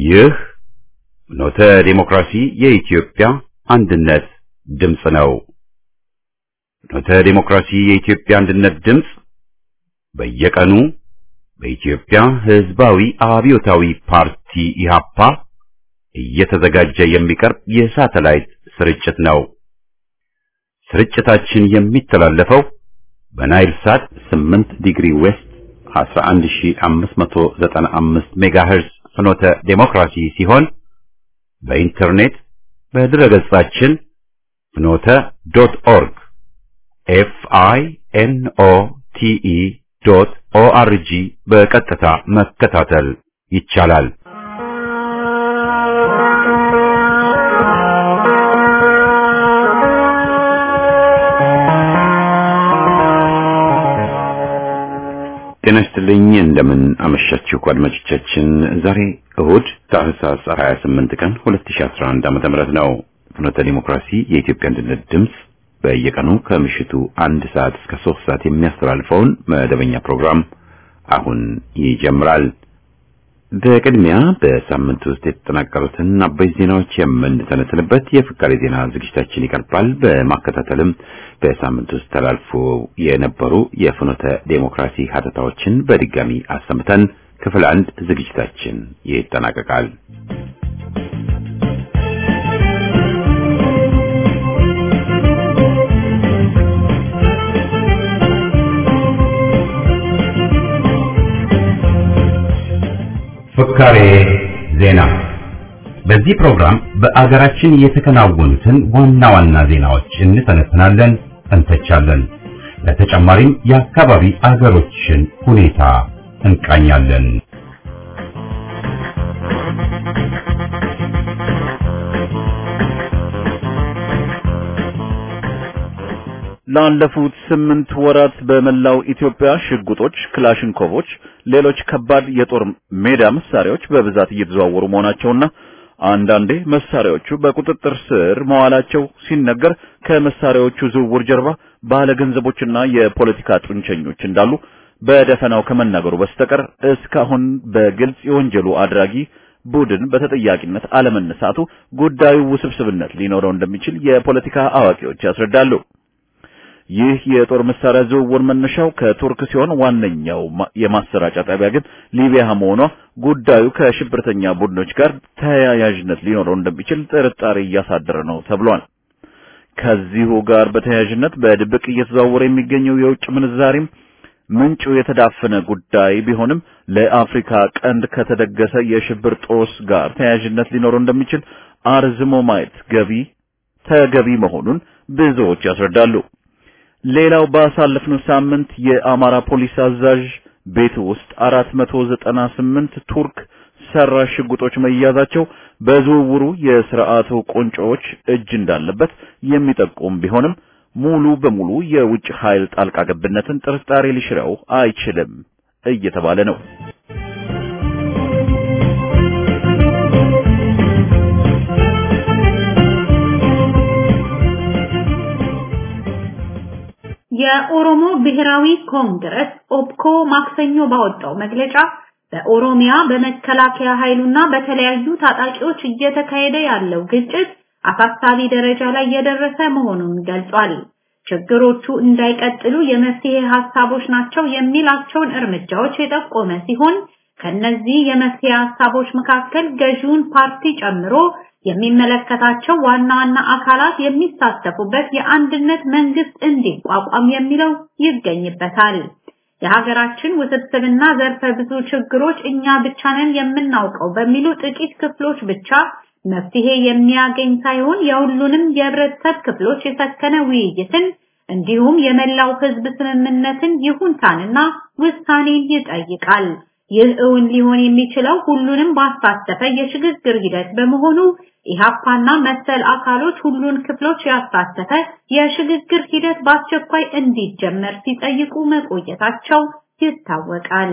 ይህ ኖተ ዴሞክራሲ የኢትዮጵያ አንድነት ድምፅ ነው። ኖተ ዴሞክራሲ የኢትዮጵያ አንድነት ድምፅ በየቀኑ በኢትዮጵያ ሕዝባዊ አብዮታዊ ፓርቲ ኢህአፓ እየተዘጋጀ የሚቀርብ የሳተላይት ስርጭት ነው። ስርጭታችን የሚተላለፈው በናይል ሳት 8 ዲግሪ ዌስት 11595 ሜጋሄርዝ ፍኖተ ዴሞክራሲ ሲሆን በኢንተርኔት በድረገጻችን ፍኖተ ዶት ኦርግ ኤፍ አይ ኤን ኦ ቲ ኢ ዶት ኦ አር ጂ በቀጥታ መከታተል ይቻላል። ጤና ይስጥልኝ። እንደምን አመሻችሁ አድማጮቻችን። ዛሬ እሁድ ታህሳስ 28 ቀን 2011 ዓመተ ምህረት ነው። ፍኖተ ዲሞክራሲ የኢትዮጵያ አንድነት ድምፅ በየቀኑ ከምሽቱ አንድ ሰዓት እስከ ሶስት ሰዓት የሚያስተላልፈውን መደበኛ ፕሮግራም አሁን ይጀምራል። በቅድሚያ በሳምንት ውስጥ የተጠናቀሩትን አበይት ዜናዎች የምንተነትንበት የፍካሬ ዜና ዝግጅታችን ይቀርባል። በማከታተልም በሳምንት ውስጥ ተላልፎ የነበሩ የፍኖተ ዴሞክራሲ ሀተታዎችን በድጋሚ አሰምተን ክፍል አንድ ዝግጅታችን ይጠናቀቃል። ፍካሬ ዜና። በዚህ ፕሮግራም በአገራችን የተከናወኑትን ዋና ዋና ዜናዎች እንተነትናለን፣ እንተቻለን። ለተጨማሪም የአካባቢ አገሮችን ሁኔታ እንቃኛለን። ላለፉት ስምንት ወራት በመላው ኢትዮጵያ ሽጉጦች፣ ክላሽንኮቮች፣ ሌሎች ከባድ የጦር ሜዳ መሳሪያዎች በብዛት እየተዘዋወሩ መሆናቸውና አንዳንዴ መሳሪያዎቹ በቁጥጥር ስር መዋላቸው ሲነገር ከመሳሪያዎቹ ዝውውር ጀርባ ባለገንዘቦችና የፖለቲካ ጡንቸኞች እንዳሉ በደፈናው ከመናገሩ በስተቀር እስካሁን በግልጽ የወንጀሉ አድራጊ ቡድን በተጠያቂነት አለመነሳቱ ጉዳዩ ውስብስብነት ሊኖረው እንደሚችል የፖለቲካ አዋቂዎች ያስረዳሉ። ይህ የጦር መሳሪያ ዝውውር መነሻው ከቱርክ ሲሆን ዋነኛው የማሰራጫ ጣቢያ ግን ሊቢያ መሆኗ ጉዳዩ ከሽብርተኛ ቡድኖች ጋር ተያያዥነት ሊኖረው እንደሚችል ጥርጣሬ እያሳደረ ነው ተብሏል። ከዚሁ ጋር በተያያዥነት በድብቅ እየተዘዋወረ የሚገኘው የውጭ ምንዛሪም ምንጩ የተዳፈነ ጉዳይ ቢሆንም ለአፍሪካ ቀንድ ከተደገሰ የሽብር ጦስ ጋር ተያያዥነት ሊኖረው እንደሚችል አርዝሞ ማየት ገቢ ተገቢ መሆኑን ብዙዎች ያስረዳሉ። ሌላው ባሳለፍነው ሳምንት የአማራ ፖሊስ አዛዥ ቤት ውስጥ 498 ቱርክ ሰራሽ ሽጉጦች መያዛቸው በዝውውሩ የስርዓቱ ቁንጮዎች እጅ እንዳለበት የሚጠቁም ቢሆንም ሙሉ በሙሉ የውጭ ኃይል ጣልቃ ገብነትን ጥርጣሬ ሊሽረው አይችልም እየተባለ ነው። የኦሮሞ ብሔራዊ ኮንግረስ ኦፕኮ ማክሰኞ ባወጣው መግለጫ በኦሮሚያ በመከላከያ ኃይሉና በተለያዩ ታጣቂዎች እየተካሄደ ያለው ግጭት አሳሳቢ ደረጃ ላይ የደረሰ መሆኑን ገልጿል። ችግሮቹ እንዳይቀጥሉ የመፍትሄ ሐሳቦች ናቸው የሚላቸውን እርምጃዎች የጠቆመ ሲሆን ከነዚህ የመፍትሄ ሐሳቦች መካከል ገዢውን ፓርቲ ጨምሮ የሚመለከታቸው ዋና ዋና አካላት የሚሳተፉበት የአንድነት መንግስት እንዲቋቋም የሚለው ይገኝበታል። የሀገራችን ውስብስብና ዘርፈ ብዙ ችግሮች እኛ ብቻ ነን የምናውቀው በሚሉ ጥቂት ክፍሎች ብቻ መፍትሄ የሚያገኝ ሳይሆን የሁሉንም የህብረተሰብ ክፍሎች የሰከነ ውይይትን እንዲሁም የመላው ህዝብ ስምምነትን ይሁንታንና ውሳኔን ይጠይቃል። ይህ እውን ሊሆን የሚችለው ሁሉንም ባሳተፈ የሽግግር ሂደት በመሆኑ ኢሃፓና መሰል አካሎች ሁሉን ክፍሎች ያሳተፈ የሽግግር ሂደት በአስቸኳይ እንዲጀመር ሲጠይቁ መቆየታቸው ይታወቃል።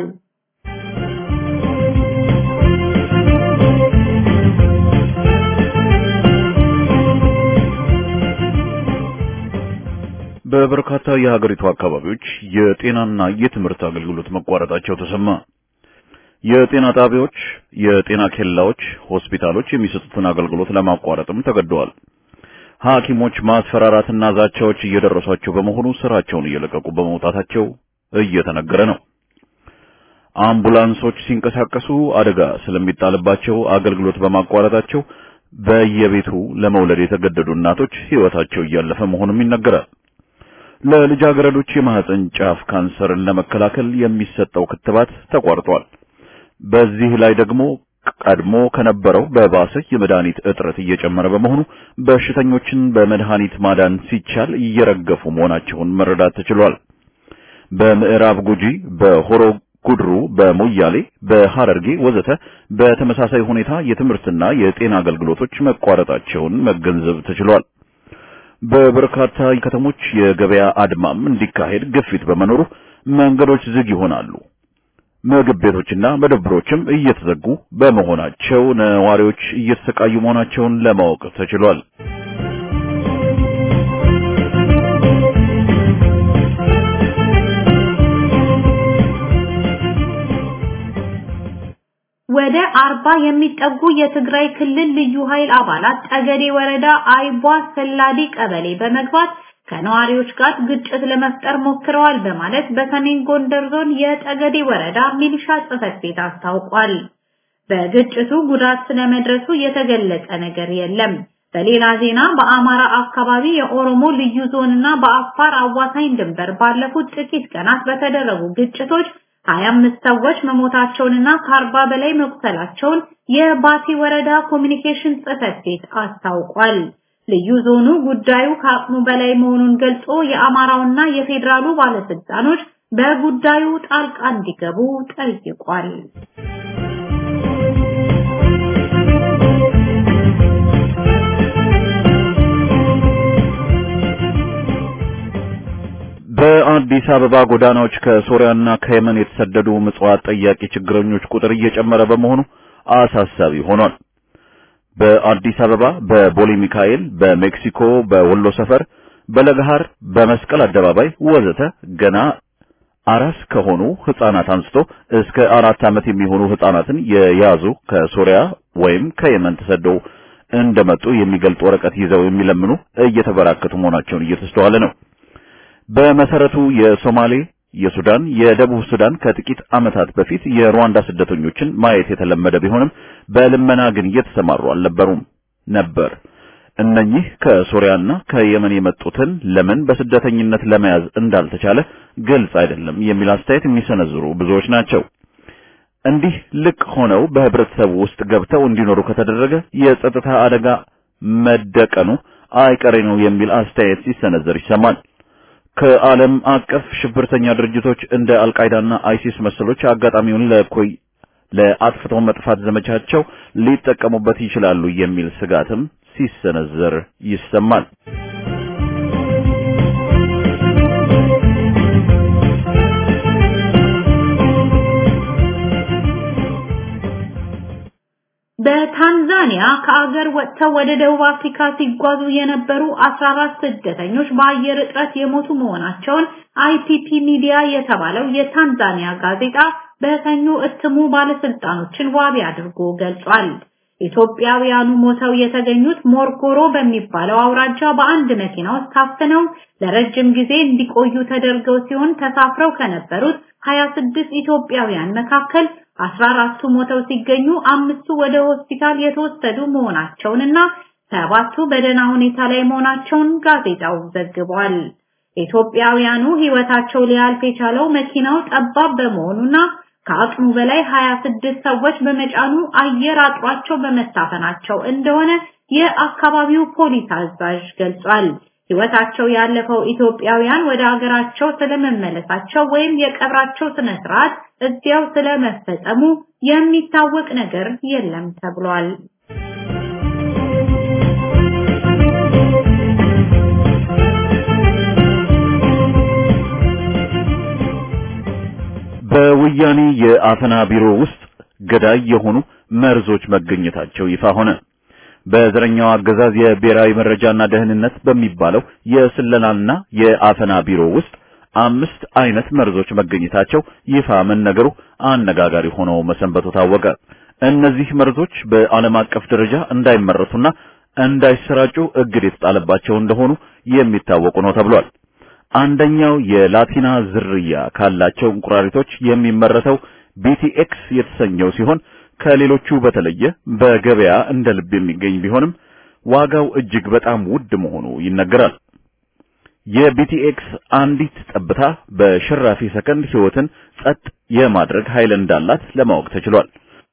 በበርካታ የሀገሪቱ አካባቢዎች የጤናና የትምህርት አገልግሎት መቋረጣቸው ተሰማ። የጤና ጣቢያዎች፣ የጤና ኬላዎች፣ ሆስፒታሎች የሚሰጡትን አገልግሎት ለማቋረጥም ተገደዋል። ሐኪሞች ማስፈራራትና ዛቻዎች እየደረሷቸው በመሆኑ ስራቸውን እየለቀቁ በመውጣታቸው እየተነገረ ነው። አምቡላንሶች ሲንቀሳቀሱ አደጋ ስለሚጣልባቸው አገልግሎት በማቋረጣቸው በየቤቱ ለመውለድ የተገደዱ እናቶች ሕይወታቸው እያለፈ መሆኑም ይነገራል። ለልጃገረዶች የማህፀን ጫፍ ካንሰርን ለመከላከል የሚሰጠው ክትባት ተቋርጧል። በዚህ ላይ ደግሞ ቀድሞ ከነበረው በባሰ የመድኃኒት እጥረት እየጨመረ በመሆኑ በሽተኞችን በመድኃኒት ማዳን ሲቻል እየረገፉ መሆናቸውን መረዳት ተችሏል። በምዕራብ ጉጂ፣ በሆሮ ጉድሩ፣ በሞያሌ፣ በሐረርጌ ወዘተ በተመሳሳይ ሁኔታ የትምህርትና የጤና አገልግሎቶች መቋረጣቸውን መገንዘብ ተችሏል። በበርካታ ከተሞች የገበያ አድማም እንዲካሄድ ግፊት በመኖሩ መንገዶች ዝግ ይሆናሉ። ምግብ ቤቶችና መደብሮችም እየተዘጉ በመሆናቸው ነዋሪዎች እየተሰቃዩ መሆናቸውን ለማወቅ ተችሏል። ወደ አርባ የሚጠጉ የትግራይ ክልል ልዩ ኃይል አባላት ጠገዴ ወረዳ አይቧ ሰላዲ ቀበሌ በመግባት ከነዋሪዎች ጋር ግጭት ለመፍጠር ሞክረዋል በማለት በሰሜን ጎንደር ዞን የጠገዴ ወረዳ ሚሊሻ ጽሕፈት ቤት አስታውቋል። በግጭቱ ጉዳት ስለመድረሱ የተገለጸ ነገር የለም። በሌላ ዜና በአማራ አካባቢ የኦሮሞ ልዩ ዞንና በአፋር አዋሳኝ ድንበር ባለፉት ጥቂት ቀናት በተደረጉ ግጭቶች 25 ሰዎች መሞታቸውንና ከአርባ በላይ መቁሰላቸውን የባቲ ወረዳ ኮሚኒኬሽን ጽሕፈት ቤት አስታውቋል። ልዩ ዞኑ ጉዳዩ ከአቅሙ በላይ መሆኑን ገልጾ የአማራውና የፌዴራሉ ባለስልጣኖች በጉዳዩ ጣልቃ እንዲገቡ ጠይቋል። በአዲስ አበባ ጎዳናዎች ከሶሪያና ከየመን የተሰደዱ ምጽዋት ጠያቂ ችግረኞች ቁጥር እየጨመረ በመሆኑ አሳሳቢ ሆኗል። በአዲስ አበባ በቦሌ ሚካኤል፣ በሜክሲኮ፣ በወሎ ሰፈር፣ በለገሃር፣ በመስቀል አደባባይ ወዘተ ገና አራስ ከሆኑ ህፃናት አንስቶ እስከ አራት ዓመት የሚሆኑ ህፃናትን የያዙ ከሶሪያ ወይም ከየመን ተሰደው እንደመጡ የሚገልጥ ወረቀት ይዘው የሚለምኑ እየተበራከቱ መሆናቸውን እየተስተዋለ ነው። በመሰረቱ የሶማሌ፣ የሱዳን፣ የደቡብ ሱዳን ከጥቂት ዓመታት በፊት የሩዋንዳ ስደተኞችን ማየት የተለመደ ቢሆንም በልመና ግን እየተሰማሩ አልነበሩም ነበር። እነኚህ ከሶሪያና ከየመን የመጡትን ለምን በስደተኝነት ለመያዝ እንዳልተቻለ ግልጽ አይደለም የሚል አስተያየት የሚሰነዝሩ ብዙዎች ናቸው። እንዲህ ልቅ ሆነው በህብረተሰቡ ውስጥ ገብተው እንዲኖሩ ከተደረገ የጸጥታ አደጋ መደቀኑ አይቀሬ ነው የሚል አስተያየት ሲሰነዘር ይሰማል። ከዓለም አቀፍ ሽብርተኛ ድርጅቶች እንደ አልቃይዳና አይሲስ መሰሎች አጋጣሚውን ለኮይ ለአጥፍቶ መጥፋት ዘመቻቸው ሊጠቀሙበት ይችላሉ የሚል ስጋትም ሲሰነዘር ይሰማል። በታንዛኒያ ከአገር ወጥተው ወደ ደቡብ አፍሪካ ሲጓዙ የነበሩ 14 ስደተኞች በአየር እጥረት የሞቱ መሆናቸውን አይፒፒ ሚዲያ የተባለው የታንዛኒያ ጋዜጣ በሰኞ እትሙ ባለስልጣኖችን ዋቢ አድርጎ ገልጿል። ኢትዮጵያውያኑ ሞተው የተገኙት ሞርጎሮ በሚባለው አውራጃ በአንድ መኪና ውስጥ ታፍነው ለረጅም ጊዜ እንዲቆዩ ተደርገው ሲሆን ተሳፍረው ከነበሩት 26 ኢትዮጵያውያን መካከል 14ቱ ሞተው ሲገኙ አምስቱ ወደ ሆስፒታል የተወሰዱ መሆናቸውንና ሰባቱ በደህና ሁኔታ ላይ መሆናቸውን ጋዜጣው ዘግቧል። ኢትዮጵያውያኑ ሕይወታቸው ሊያልፍ የቻለው መኪናው ጠባብ በመሆኑና ከአቅሙ በላይ 26 ሰዎች በመጫኑ አየር አጥሯቸው በመታፈናቸው እንደሆነ የአካባቢው ፖሊስ አዛዥ ገልጿል። ሕይወታቸው ያለፈው ኢትዮጵያውያን ወደ ሀገራቸው ስለመመለሳቸው ወይም የቀብራቸው ስነ ስርዓት እዚያው ስለመፈጸሙ የሚታወቅ ነገር የለም ተብሏል። በወያኔ የአፈና ቢሮ ውስጥ ገዳይ የሆኑ መርዞች መገኘታቸው ይፋ ሆነ። በዘረኛው አገዛዝ የብሔራዊ መረጃና ደህንነት በሚባለው የስለላና የአፈና ቢሮ ውስጥ አምስት አይነት መርዞች መገኘታቸው ይፋ መነገሩ አነጋጋሪ ሆኖ መሰንበቱ ታወቀ። እነዚህ መርዞች በዓለም አቀፍ ደረጃ እንዳይመረቱና እንዳይሰራጩ እግድ የተጣለባቸው እንደሆኑ የሚታወቁ ነው ተብሏል። አንደኛው የላቲና ዝርያ ካላቸው እንቁራሪቶች የሚመረተው ቢቲኤክስ የተሰኘው ሲሆን ከሌሎቹ በተለየ በገበያ እንደ ልብ የሚገኝ ቢሆንም ዋጋው እጅግ በጣም ውድ መሆኑ ይነገራል። የቢቲኤክስ አንዲት ጠብታ በሽራፊ ሰከንድ ሕይወትን ጸጥ የማድረግ ኃይል እንዳላት ለማወቅ ተችሏል።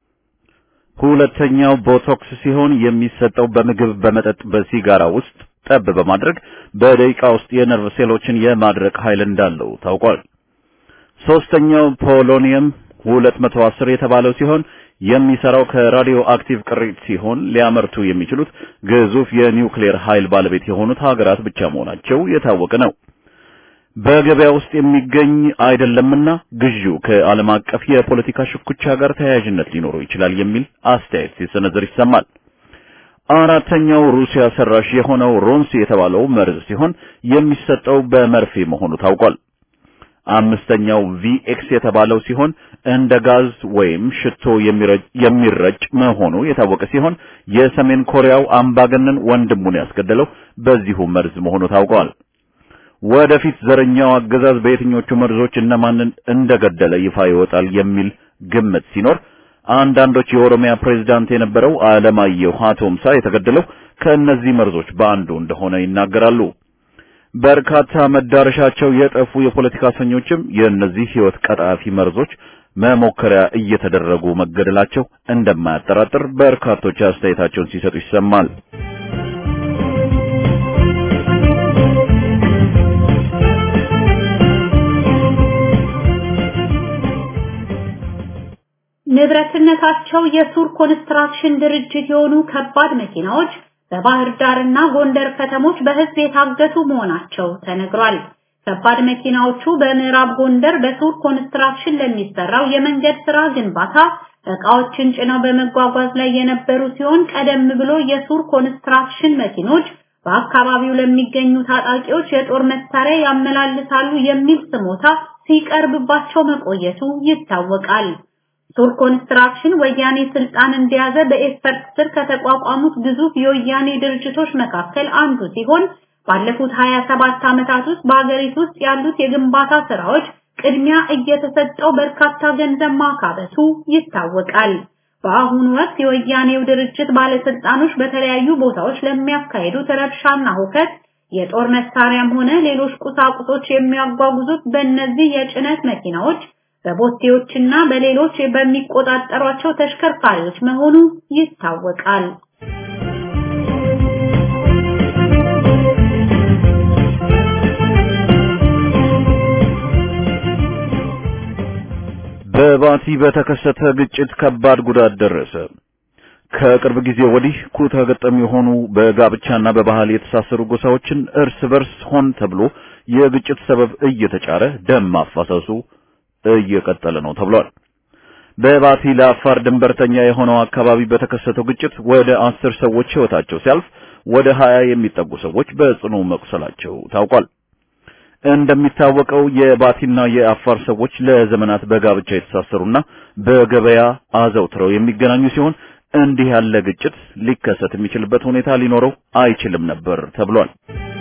ሁለተኛው ቦቶክስ ሲሆን የሚሰጠው በምግብ፣ በመጠጥ፣ በሲጋራ ውስጥ ጠብ በማድረግ በደቂቃ ውስጥ የነርቭ ሴሎችን የማድረቅ ኃይል እንዳለው ታውቋል። ሶስተኛው ፖሎኒየም 210 የተባለው ሲሆን የሚሰራው ከራዲዮ አክቲቭ ቅሪት ሲሆን ሊያመርቱ የሚችሉት ግዙፍ የኒውክሌር ኃይል ባለቤት የሆኑት ሀገራት ብቻ መሆናቸው የታወቀ ነው። በገበያ ውስጥ የሚገኝ አይደለምና ግዢው ከዓለም አቀፍ የፖለቲካ ሽኩቻ ጋር ተያያዥነት ሊኖረው ይችላል የሚል አስተያየት ሲሰነዘር ይሰማል። አራተኛው ሩሲያ ሰራሽ የሆነው ሮንስ የተባለው መርዝ ሲሆን የሚሰጠው በመርፌ መሆኑ ታውቋል። አምስተኛው ቪኤክስ የተባለው ሲሆን እንደ ጋዝ ወይም ሽቶ የሚረጭ መሆኑ የታወቀ ሲሆን የሰሜን ኮሪያው አምባገነን ወንድሙን ያስገደለው በዚሁ መርዝ መሆኑ ታውቋል። ወደፊት ዘረኛው አገዛዝ በየትኞቹ መርዞች እነማንን እንደገደለ ይፋ ይወጣል የሚል ግምት ሲኖር አንዳንዶች የኦሮሚያ ፕሬዝዳንት የነበረው አለማየሁ ሀቶምሳ የተገደለው ከእነዚህ መርዞች በአንዱ እንደሆነ ይናገራሉ። በርካታ መዳረሻቸው የጠፉ የፖለቲካ እስረኞችም የእነዚህ ሕይወት ቀጣፊ መርዞች መሞከሪያ እየተደረጉ መገደላቸው እንደማያጠራጥር በርካቶች አስተያየታቸውን ሲሰጡ ይሰማል። ንብረትነታቸው የሱር ኮንስትራክሽን ድርጅት የሆኑ ከባድ መኪናዎች በባህር ዳርና ጎንደር ከተሞች በህዝብ የታገቱ መሆናቸው ተነግሯል። ከባድ መኪናዎቹ በምዕራብ ጎንደር በሱር ኮንስትራክሽን ለሚሰራው የመንገድ ስራ ግንባታ እቃዎችን ጭነው በመጓጓዝ ላይ የነበሩ ሲሆን ቀደም ብሎ የሱር ኮንስትራክሽን መኪኖች በአካባቢው ለሚገኙ ታጣቂዎች የጦር መሳሪያ ያመላልሳሉ የሚል ስሞታ ሲቀርብባቸው መቆየቱ ይታወቃል። ሱር ኮንስትራክሽን ወያኔ ስልጣን እንደያዘ በኤክስፐርት ስር ከተቋቋሙት ግዙፍ የወያኔ ድርጅቶች መካከል አንዱ ሲሆን ባለፉት 27 ዓመታት ውስጥ በአገሪቱ ውስጥ ያሉት የግንባታ ስራዎች ቅድሚያ እየተሰጠው በርካታ ገንዘብ ማካበቱ ይታወቃል። በአሁኑ ወቅት የወያኔው ድርጅት ባለስልጣኖች በተለያዩ ቦታዎች ለሚያካሂዱት ረብሻና ሁከት የጦር መሳሪያም ሆነ ሌሎች ቁሳቁሶች የሚያጓጉዙት በእነዚህ የጭነት መኪናዎች በቦቴዎችና በሌሎች በሚቆጣጠሯቸው ተሽከርካሪዎች መሆኑ ይታወቃል። በባቲ በተከሰተ ግጭት ከባድ ጉዳት ደረሰ። ከቅርብ ጊዜ ወዲህ ኩታ ገጠም የሆኑ በጋብቻና በባህል የተሳሰሩ ጎሳዎችን እርስ በርስ ሆን ተብሎ የግጭት ሰበብ እየተጫረ ደም ማፋሰሱ እየቀጠለ ነው ተብሏል። በባቲ ለአፋር ድንበርተኛ የሆነው አካባቢ በተከሰተው ግጭት ወደ አስር ሰዎች ሕይወታቸው ሲያልፍ ወደ ሀያ የሚጠጉ ሰዎች በጽኑ መቁሰላቸው ታውቋል። እንደሚታወቀው የባቲና የአፋር ሰዎች ለዘመናት በጋብቻ የተሳሰሩና በገበያ አዘውትረው የሚገናኙ ሲሆን እንዲህ ያለ ግጭት ሊከሰት የሚችልበት ሁኔታ ሊኖረው አይችልም ነበር ተብሏል።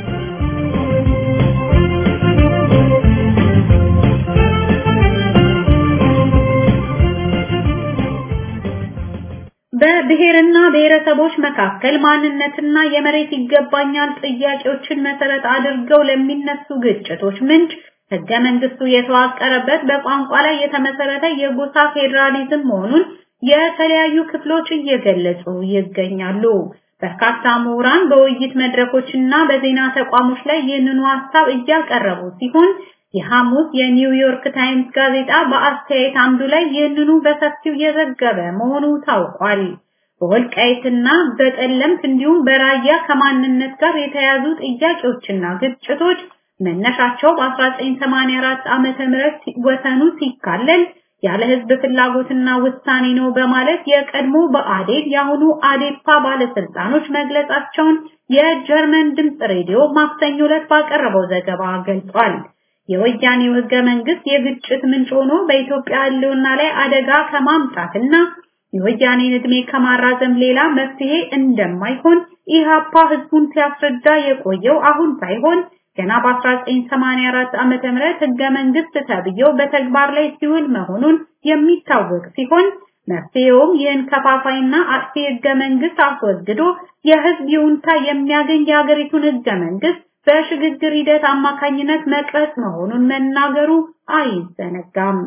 በብሔርና ብሔረሰቦች መካከል ማንነትና የመሬት ይገባኛል ጥያቄዎችን መሰረት አድርገው ለሚነሱ ግጭቶች ምንጭ ህገ መንግስቱ የተዋቀረበት በቋንቋ ላይ የተመሰረተ የጎሳ ፌዴራሊዝም መሆኑን የተለያዩ ክፍሎች እየገለጹ ይገኛሉ። በርካታ ምሁራን በውይይት መድረኮችና በዜና ተቋሞች ላይ ይህንኑ ሀሳብ እያቀረቡ ሲሆን የሐሙስ የኒውዮርክ ታይምስ ጋዜጣ በአስተያየት አምዱ ላይ ይህንኑ በሰፊው የዘገበ መሆኑ ታውቋል። በወልቃይትና በጠለምት እንዲሁም በራያ ከማንነት ጋር የተያዙ ጥያቄዎችና ግጭቶች መነሻቸው በ1984 ዓመተ ምህረት ወሰኑ ሲካለል ያለ ህዝብ ፍላጎትና ውሳኔ ነው በማለት የቀድሞ በአዴድ የአሁኑ አዴፓ ባለስልጣኖች መግለጻቸውን የጀርመን ድምፅ ሬዲዮ ማክሰኞ ዕለት ባቀረበው ዘገባ ገልጿል። የወያኔው ህገ መንግስት የግጭት ምንጭ ሆኖ በኢትዮጵያ ህልውና ላይ አደጋ ከማምጣትና የወያኔን ዕድሜ ከማራዘም ሌላ መፍትሄ እንደማይሆን ኢህአፓ ህዝቡን ሲያስረዳ የቆየው አሁን ሳይሆን ገና በ1984 ዓመተ ምህረት ህገ መንግስት ተብዬው በተግባር ላይ ሲውል መሆኑን የሚታወቅ ሲሆን መፍትሄውም ይህን ከፋፋይና አጥፊ ህገ መንግስት አስወግዶ የህዝብ ይሁንታ የሚያገኝ የሀገሪቱን ህገ መንግስት በሽግግር ሂደት አማካኝነት መቅረጽ መሆኑን መናገሩ አይዘነጋም።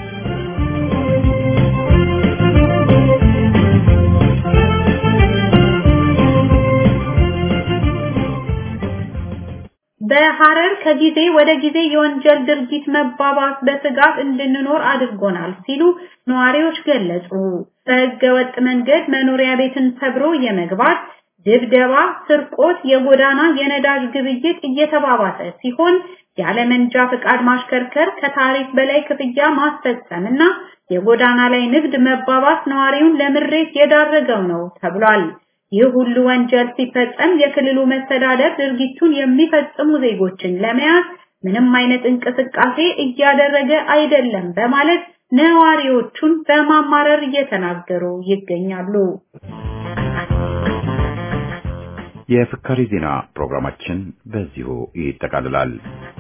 በሐረር ከጊዜ ወደ ጊዜ የወንጀል ድርጊት መባባስ በስጋት እንድንኖር አድርጎናል ሲሉ ነዋሪዎች ገለጹ። በህገ ወጥ መንገድ መኖሪያ ቤትን ሰብሮ የመግባት ድብደባ፣ ስርቆት፣ የጎዳና የነዳጅ ግብይት እየተባባሰ ሲሆን ያለ መንጃ ፍቃድ ማሽከርከር፣ ከታሪፍ በላይ ክፍያ ማስፈጸምና የጎዳና ላይ ንግድ መባባስ ነዋሪውን ለምሬት የዳረገው ነው ተብሏል። ይህ ሁሉ ወንጀል ሲፈጸም የክልሉ መስተዳደር ድርጊቱን የሚፈጽሙ ዜጎችን ለመያዝ ምንም አይነት እንቅስቃሴ እያደረገ አይደለም በማለት ነዋሪዎቹን በማማረር እየተናገሩ ይገኛሉ። የፍካሪ ዜና ፕሮግራማችን በዚሁ ይጠቃልላል።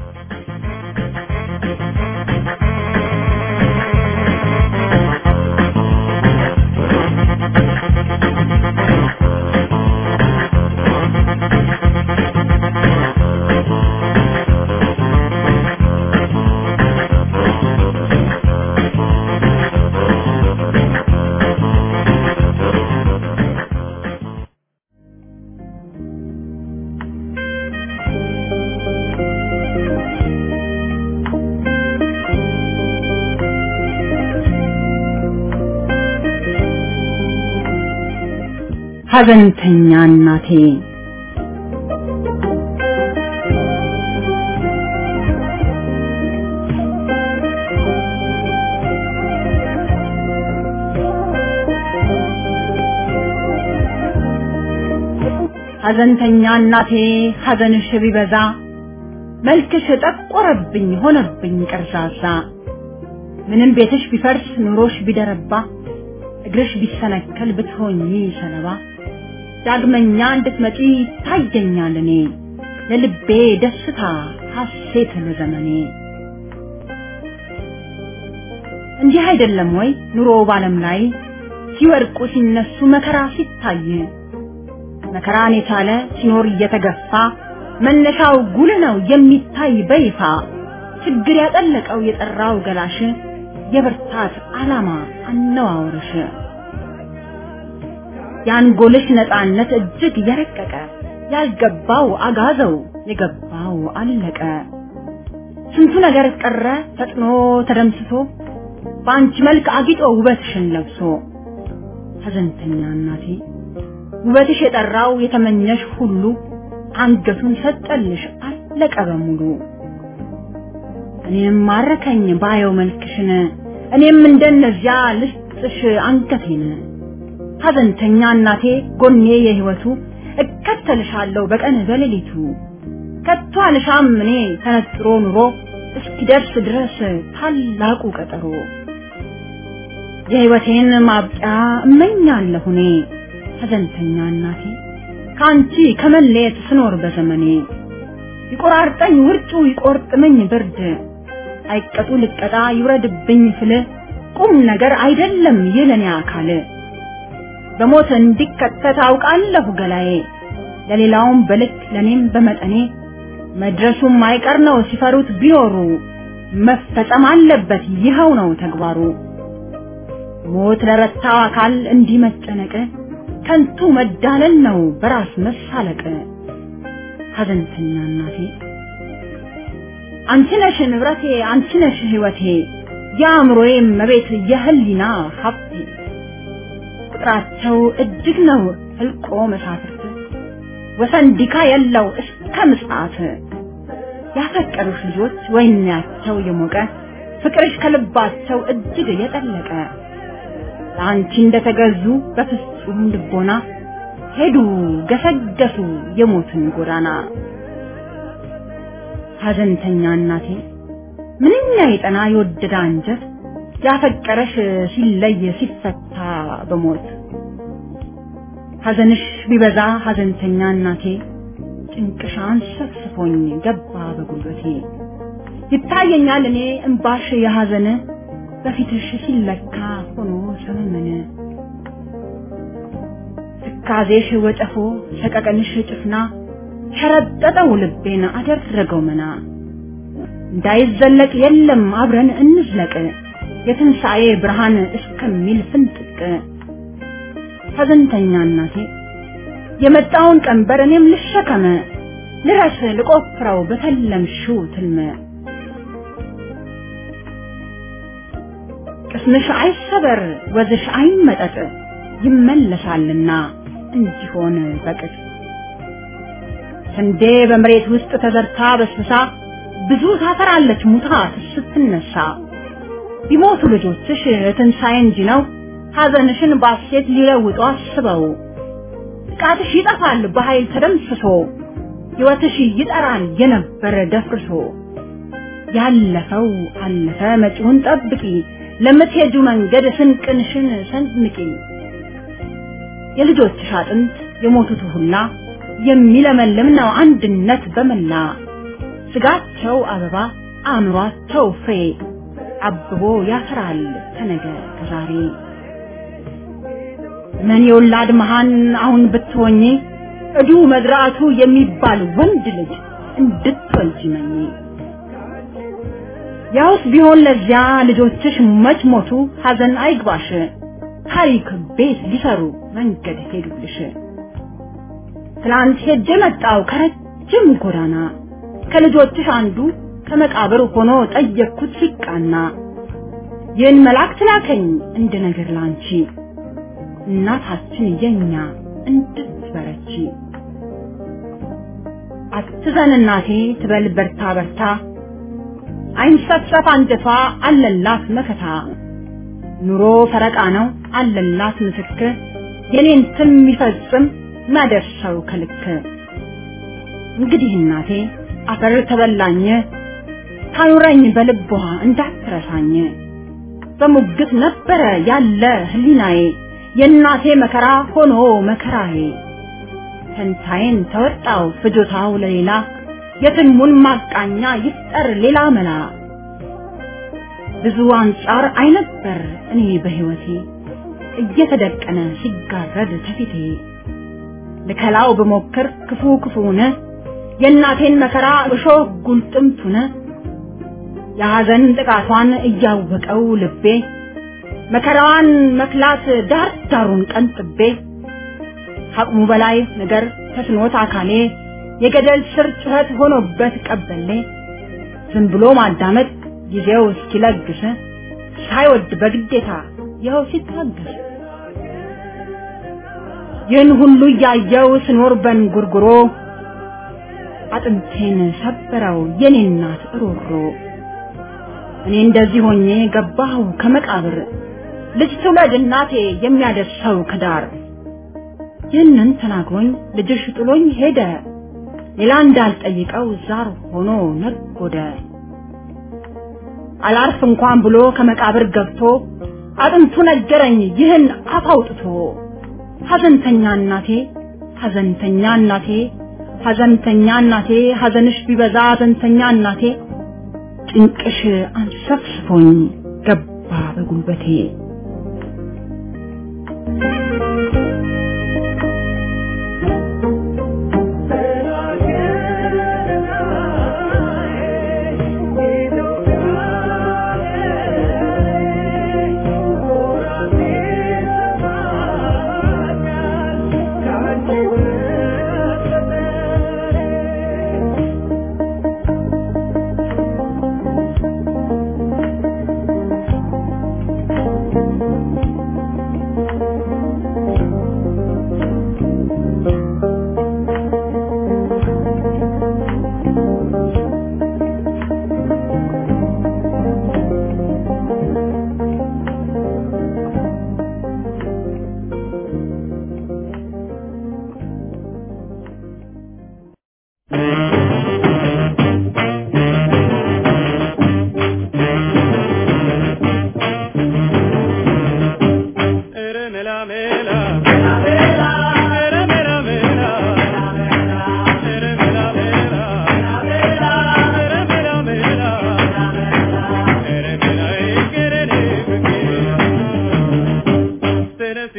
ሐዘንተኛ እናቴ ሐዘንተኛ እናቴ ሐዘንሽ ቢበዛ መልክሽ ጠቆረብኝ ሆነብኝ ቀርዛዛ ምንም ቤትሽ ቢፈርስ ኑሮሽ ቢደረባ እግርሽ ቢሰነከል ብትሆኚ ሰለባ ዳግመኛ እንድትመጪ ታየኛል እኔ ለልቤ ደስታ ሐሴት ለዘመኔ እንዲህ አይደለም ወይ ኑሮ ባለም ላይ ሲወድቁ ሲነሱ መከራ ሲታይ መከራን የቻለ ሲኖር እየተገፋ መነሻው ጉል ነው የሚታይ በይፋ ችግር ያጠለቀው የጠራው ገላሽ የብርታት ዓላማ አነዋወርሽ የአንጎልሽ ነፃነት እጅግ የረቀቀ ያልገባው አጋዘው የገባው አለቀ ስንቱ ነገር ቀረ ፈጥኖ ተደምስሶ በአንቺ መልክ አጊጦ ውበትሽን ለብሶ ሐዘንተኛ እናቴ ውበትሽ የጠራው የተመኘሽ ሁሉ አንገቱን ሰጠልሽ አለቀ በሙሉ እኔም ማረከኝ ባየው መልክሽን እኔም እንደነዚያ ልስጥሽ አንገቴን ሐዘንተኛ እናቴ ጎኔ የህይወቱ እከተልሻለሁ በቀን በሌሊቱ ከቶ አልሻም እኔ ተነጥሮ ኑሮ እስኪደርስ ድረስ ታላቁ ቀጠሮ የህይወቴን ማብቂያ እመኛለሁ እኔ ሐዘንተኛ እናቴ ከአንቺ ከመለየት ስኖር በዘመኔ ይቆራርጠኝ ውርጩ ይቆርጥመኝ ብርድ አይቀጡ ልቀጣ ይውረድብኝ ፍል ቁም ነገር አይደለም ይለኔ አካል በሞት እንዲከተት አውቃለሁ ገላዬ ለሌላውም በልክ ለኔም በመጠኔ መድረሱም አይቀር ነው ሲፈሩት ቢኖሩ መፈጸም አለበት ይኸው ነው ተግባሩ ሞት ለረታው አካል እንዲህ መጨነቅ ከንቱ መዳለል ነው በራስ መሳለቅ ሐዘንተኛ እናቴ አንቺ ነሽ ንብረቴ አንቺ ነሽ ህይወቴ የአእምሮዬ መቤት የህሊና ሀብቴ ቁጥራቸው እጅግ ነው ህልቆ መሳፍርት ወሰን ዲካ የለው እስከ ምጽአት ያፈቀሩሽ ልጆች ወይናቸው የሞቀ ፍቅርሽ ከልባቸው እጅግ የጠለቀ ለአንቺ እንደተገዙ በፍጹም ልቦና ሄዱ ገሰገሱ የሞትን ጎዳና ሐዘንተኛ እናቴ ምንኛ የጠና የወደደ አንጀት ያፈቀረሽ ሲለይ ሲፈታ በሞት ሐዘንሽ ቢበዛ ሐዘንተኛ እናቴ ጭንቅሻን ሰፍስፎኝ ገባ በጉልበቴ ይታየኛል እኔ እምባሽ የሐዘን በፊትሽ ሲለካ ሆኖ ሰመመነ ትካዜሽ ወጨፎ ሰቀቀንሽ ጭፍና ሸረጠጠው ልቤን አደረገው መና እንዳይዘለቅ የለም አብረን እንዝለቅ የትንሣኤ ብርሃን እስከሚል ፍንጥቅ ሐዘንተኛ እናቴ የመጣውን ቀንበር እኔም ልሸከመ ልረስ ልቆፍረው በተለምሽው ትልመ ቅስምሽ አይሰበር ወዝሽ አይመጠጥ ይመለሳልና እንዲሆን በቅጥ ስንዴ በመሬት ውስጥ ተዘርታ በስብሳ ብዙ ታፈራለች ሙታ ስትነሳ ቢሞቱ ልጆችሽ ትንሣኤ እንጂ ነው ሐዘንሽን ባሴት ሊለውጡ አስበው ጥቃትሽ ይጠፋል በኃይል ተደምስሶ ሕይወትሽ ይጠራል የነበረ ደፍርሶ ያለፈው አለፈ መጪውን ጠብቂ ለምትሄጁ መንገድ ስንቅንሽን ሰንምቂ የልጆችሽ አጥንት የሞቱት ሁላ የሚለመልም ነው አንድነት በመላ ስጋቸው አበባ አእምሯቸው ፍሬ አብቦ ያፈራል ከነገ ከዛሬ ምን የወላድ መሃን አሁን ብትሆኚ እዱ መዝራቱ የሚባል ወንድ ልጅ እንድትወልጂ መኝ ያውስ ቢሆን ለዚያ ልጆችሽ መች ሞቱ ሐዘን አይግባሽ ታሪክ ቤት ሊሰሩ መንገድ ሄዱልሽ ትላንት ሄጄ መጣው ከረጅም ጎዳና ከልጆችሽ አንዱ ከመቃብር ሆኖ ጠየቅኩት ሲቃና ይህን መልአክ ትላከኝ እንደ ነገር ላንቺ እናታችን የኛ እንድትበረቺ አትዘን እናቴ ትበል በርታ በርታ አይንሰፍሰፍ አንጀቷ አለላት መከታ ኑሮ ፈረቃ ነው አለላት ምስክር የኔን ትም ይፈጽም ማደርሰው ከልክ እንግዲህ እናቴ አፈር ተበላኝ ታኑረኝ በልቧ እንዳትረሳኝ በሙግት ነበረ ያለ ህሊናዬ የእናቴ መከራ ሆኖ መከራዬ ፈንታዬን ተወጣው ፍጆታው ለሌላ የትልሙን ማቃኛ ይፍጠር ሌላ መላ ብዙ አንጻር አይነበር እኔ በህይወቴ እየተደቀነ ሲጋረድ ተፊቴ ልከላው ብሞክር ክፉ ክፉነ የእናቴን መከራ እሾህ ጉልጥምቱነ የሐዘን ጥቃቷን እያወቀው ልቤ መከራዋን መክላት ዳር ዳሩን ቀንጥቤ ከአቅሙ በላይ ነገር ተስኖት አካሌ የገደል ስር ጩኸት ሆኖበት ቀበሌ ዝም ብሎ ማዳመጥ ጊዜው እስኪለግስ ሳይወድ በግዴታ ይኸው ሲታገስ ይህን ሁሉ እያየው ስኖር በንጉርጉሮ አጥንቴን ሰበረው የኔ እናት እሮሮ እኔ እንደዚህ ሆኜ ገባሁ ከመቃብር ልጅ ትውለድ እናቴ የሚያደርሰው ከዳር ይህንን ተናግሮኝ ልጅሽ ጥሎኝ ሄደ ሌላ እንዳልጠይቀው ዛር ሆኖ ነጎደ አላርፍ እንኳን ብሎ ከመቃብር ገብቶ አጥንቱ ነገረኝ ይህን አፍ አውጥቶ ሐዘንተኛ እናቴ ሐዘንተኛ እናቴ ሐዘንተኛ እናቴ ሐዘንሽ ቢበዛ ሐዘንተኛ እናቴ ጭንቅሽ አንሰፍስፎኝ ገባ በጉልበቴ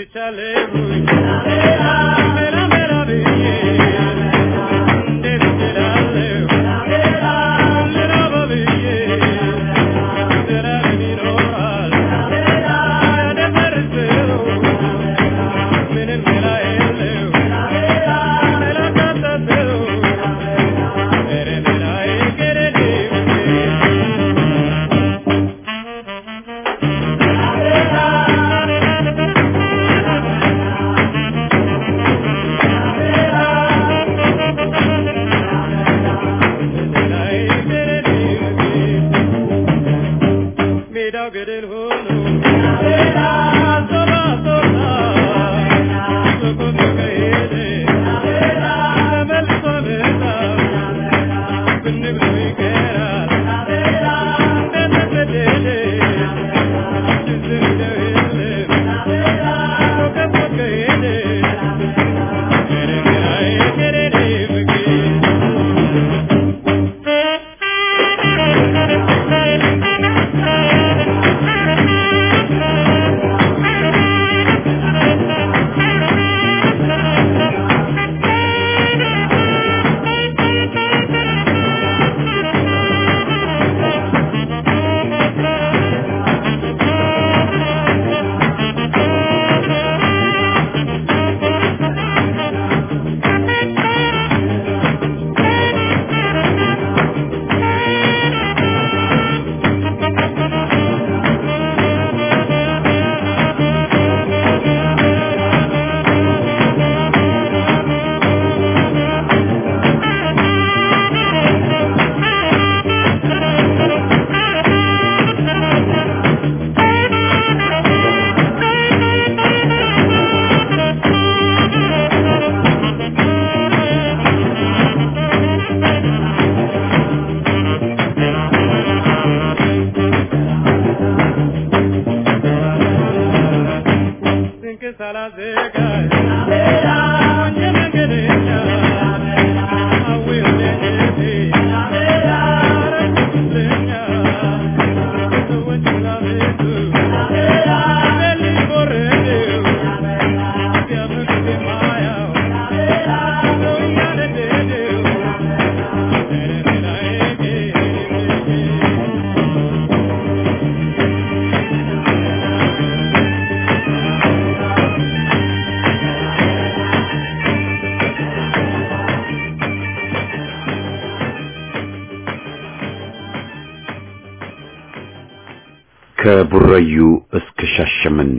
ከቡረዩ እስከ ሻሸመኔ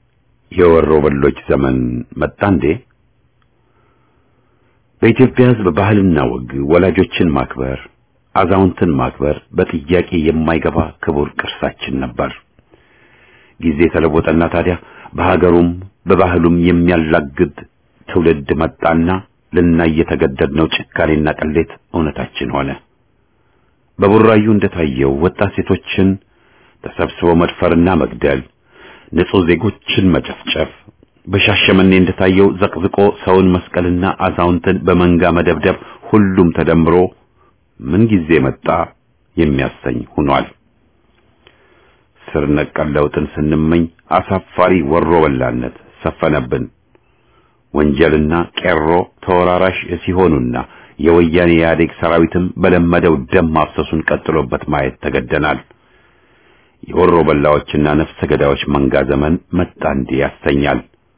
የወሮ በሎች ዘመን መጣ እንዴ? በኢትዮጵያ ሕዝብ ባህልና ወግ ወላጆችን ማክበር፣ አዛውንትን ማክበር በጥያቄ የማይገባ ክቡር ቅርሳችን ነበር። ጊዜ ተለወጠና ታዲያ በሀገሩም በባህሉም የሚያላግድ ትውልድ መጣና ልናይ የተገደድነው ጭካኔና ቅሌት እውነታችን ሆነ። በቡራዩ እንደታየው ወጣት ሴቶችን ተሰብስበው መድፈርና መግደል፣ ንጹህ ዜጎችን መጨፍጨፍ፣ በሻሸመኔ እንደታየው ዘቅዝቆ ሰውን መስቀልና አዛውንትን በመንጋ መደብደብ ሁሉም ተደምሮ ምን ጊዜ መጣ የሚያሰኝ ሆኗል። ስር ነቀል ለውጥን ስንመኝ አሳፋሪ ወሮ በላነት ሰፈነብን። ወንጀልና ቄሮ ተወራራሽ ሲሆኑና የወያኔ ኢህአዴግ ሰራዊትም በለመደው ደም ማፍሰሱን ቀጥሎበት ማየት ተገደናል። የወሮ በላዎችና ነፍሰ ገዳዮች መንጋ ዘመን መጣ እንዲህ ያሰኛል።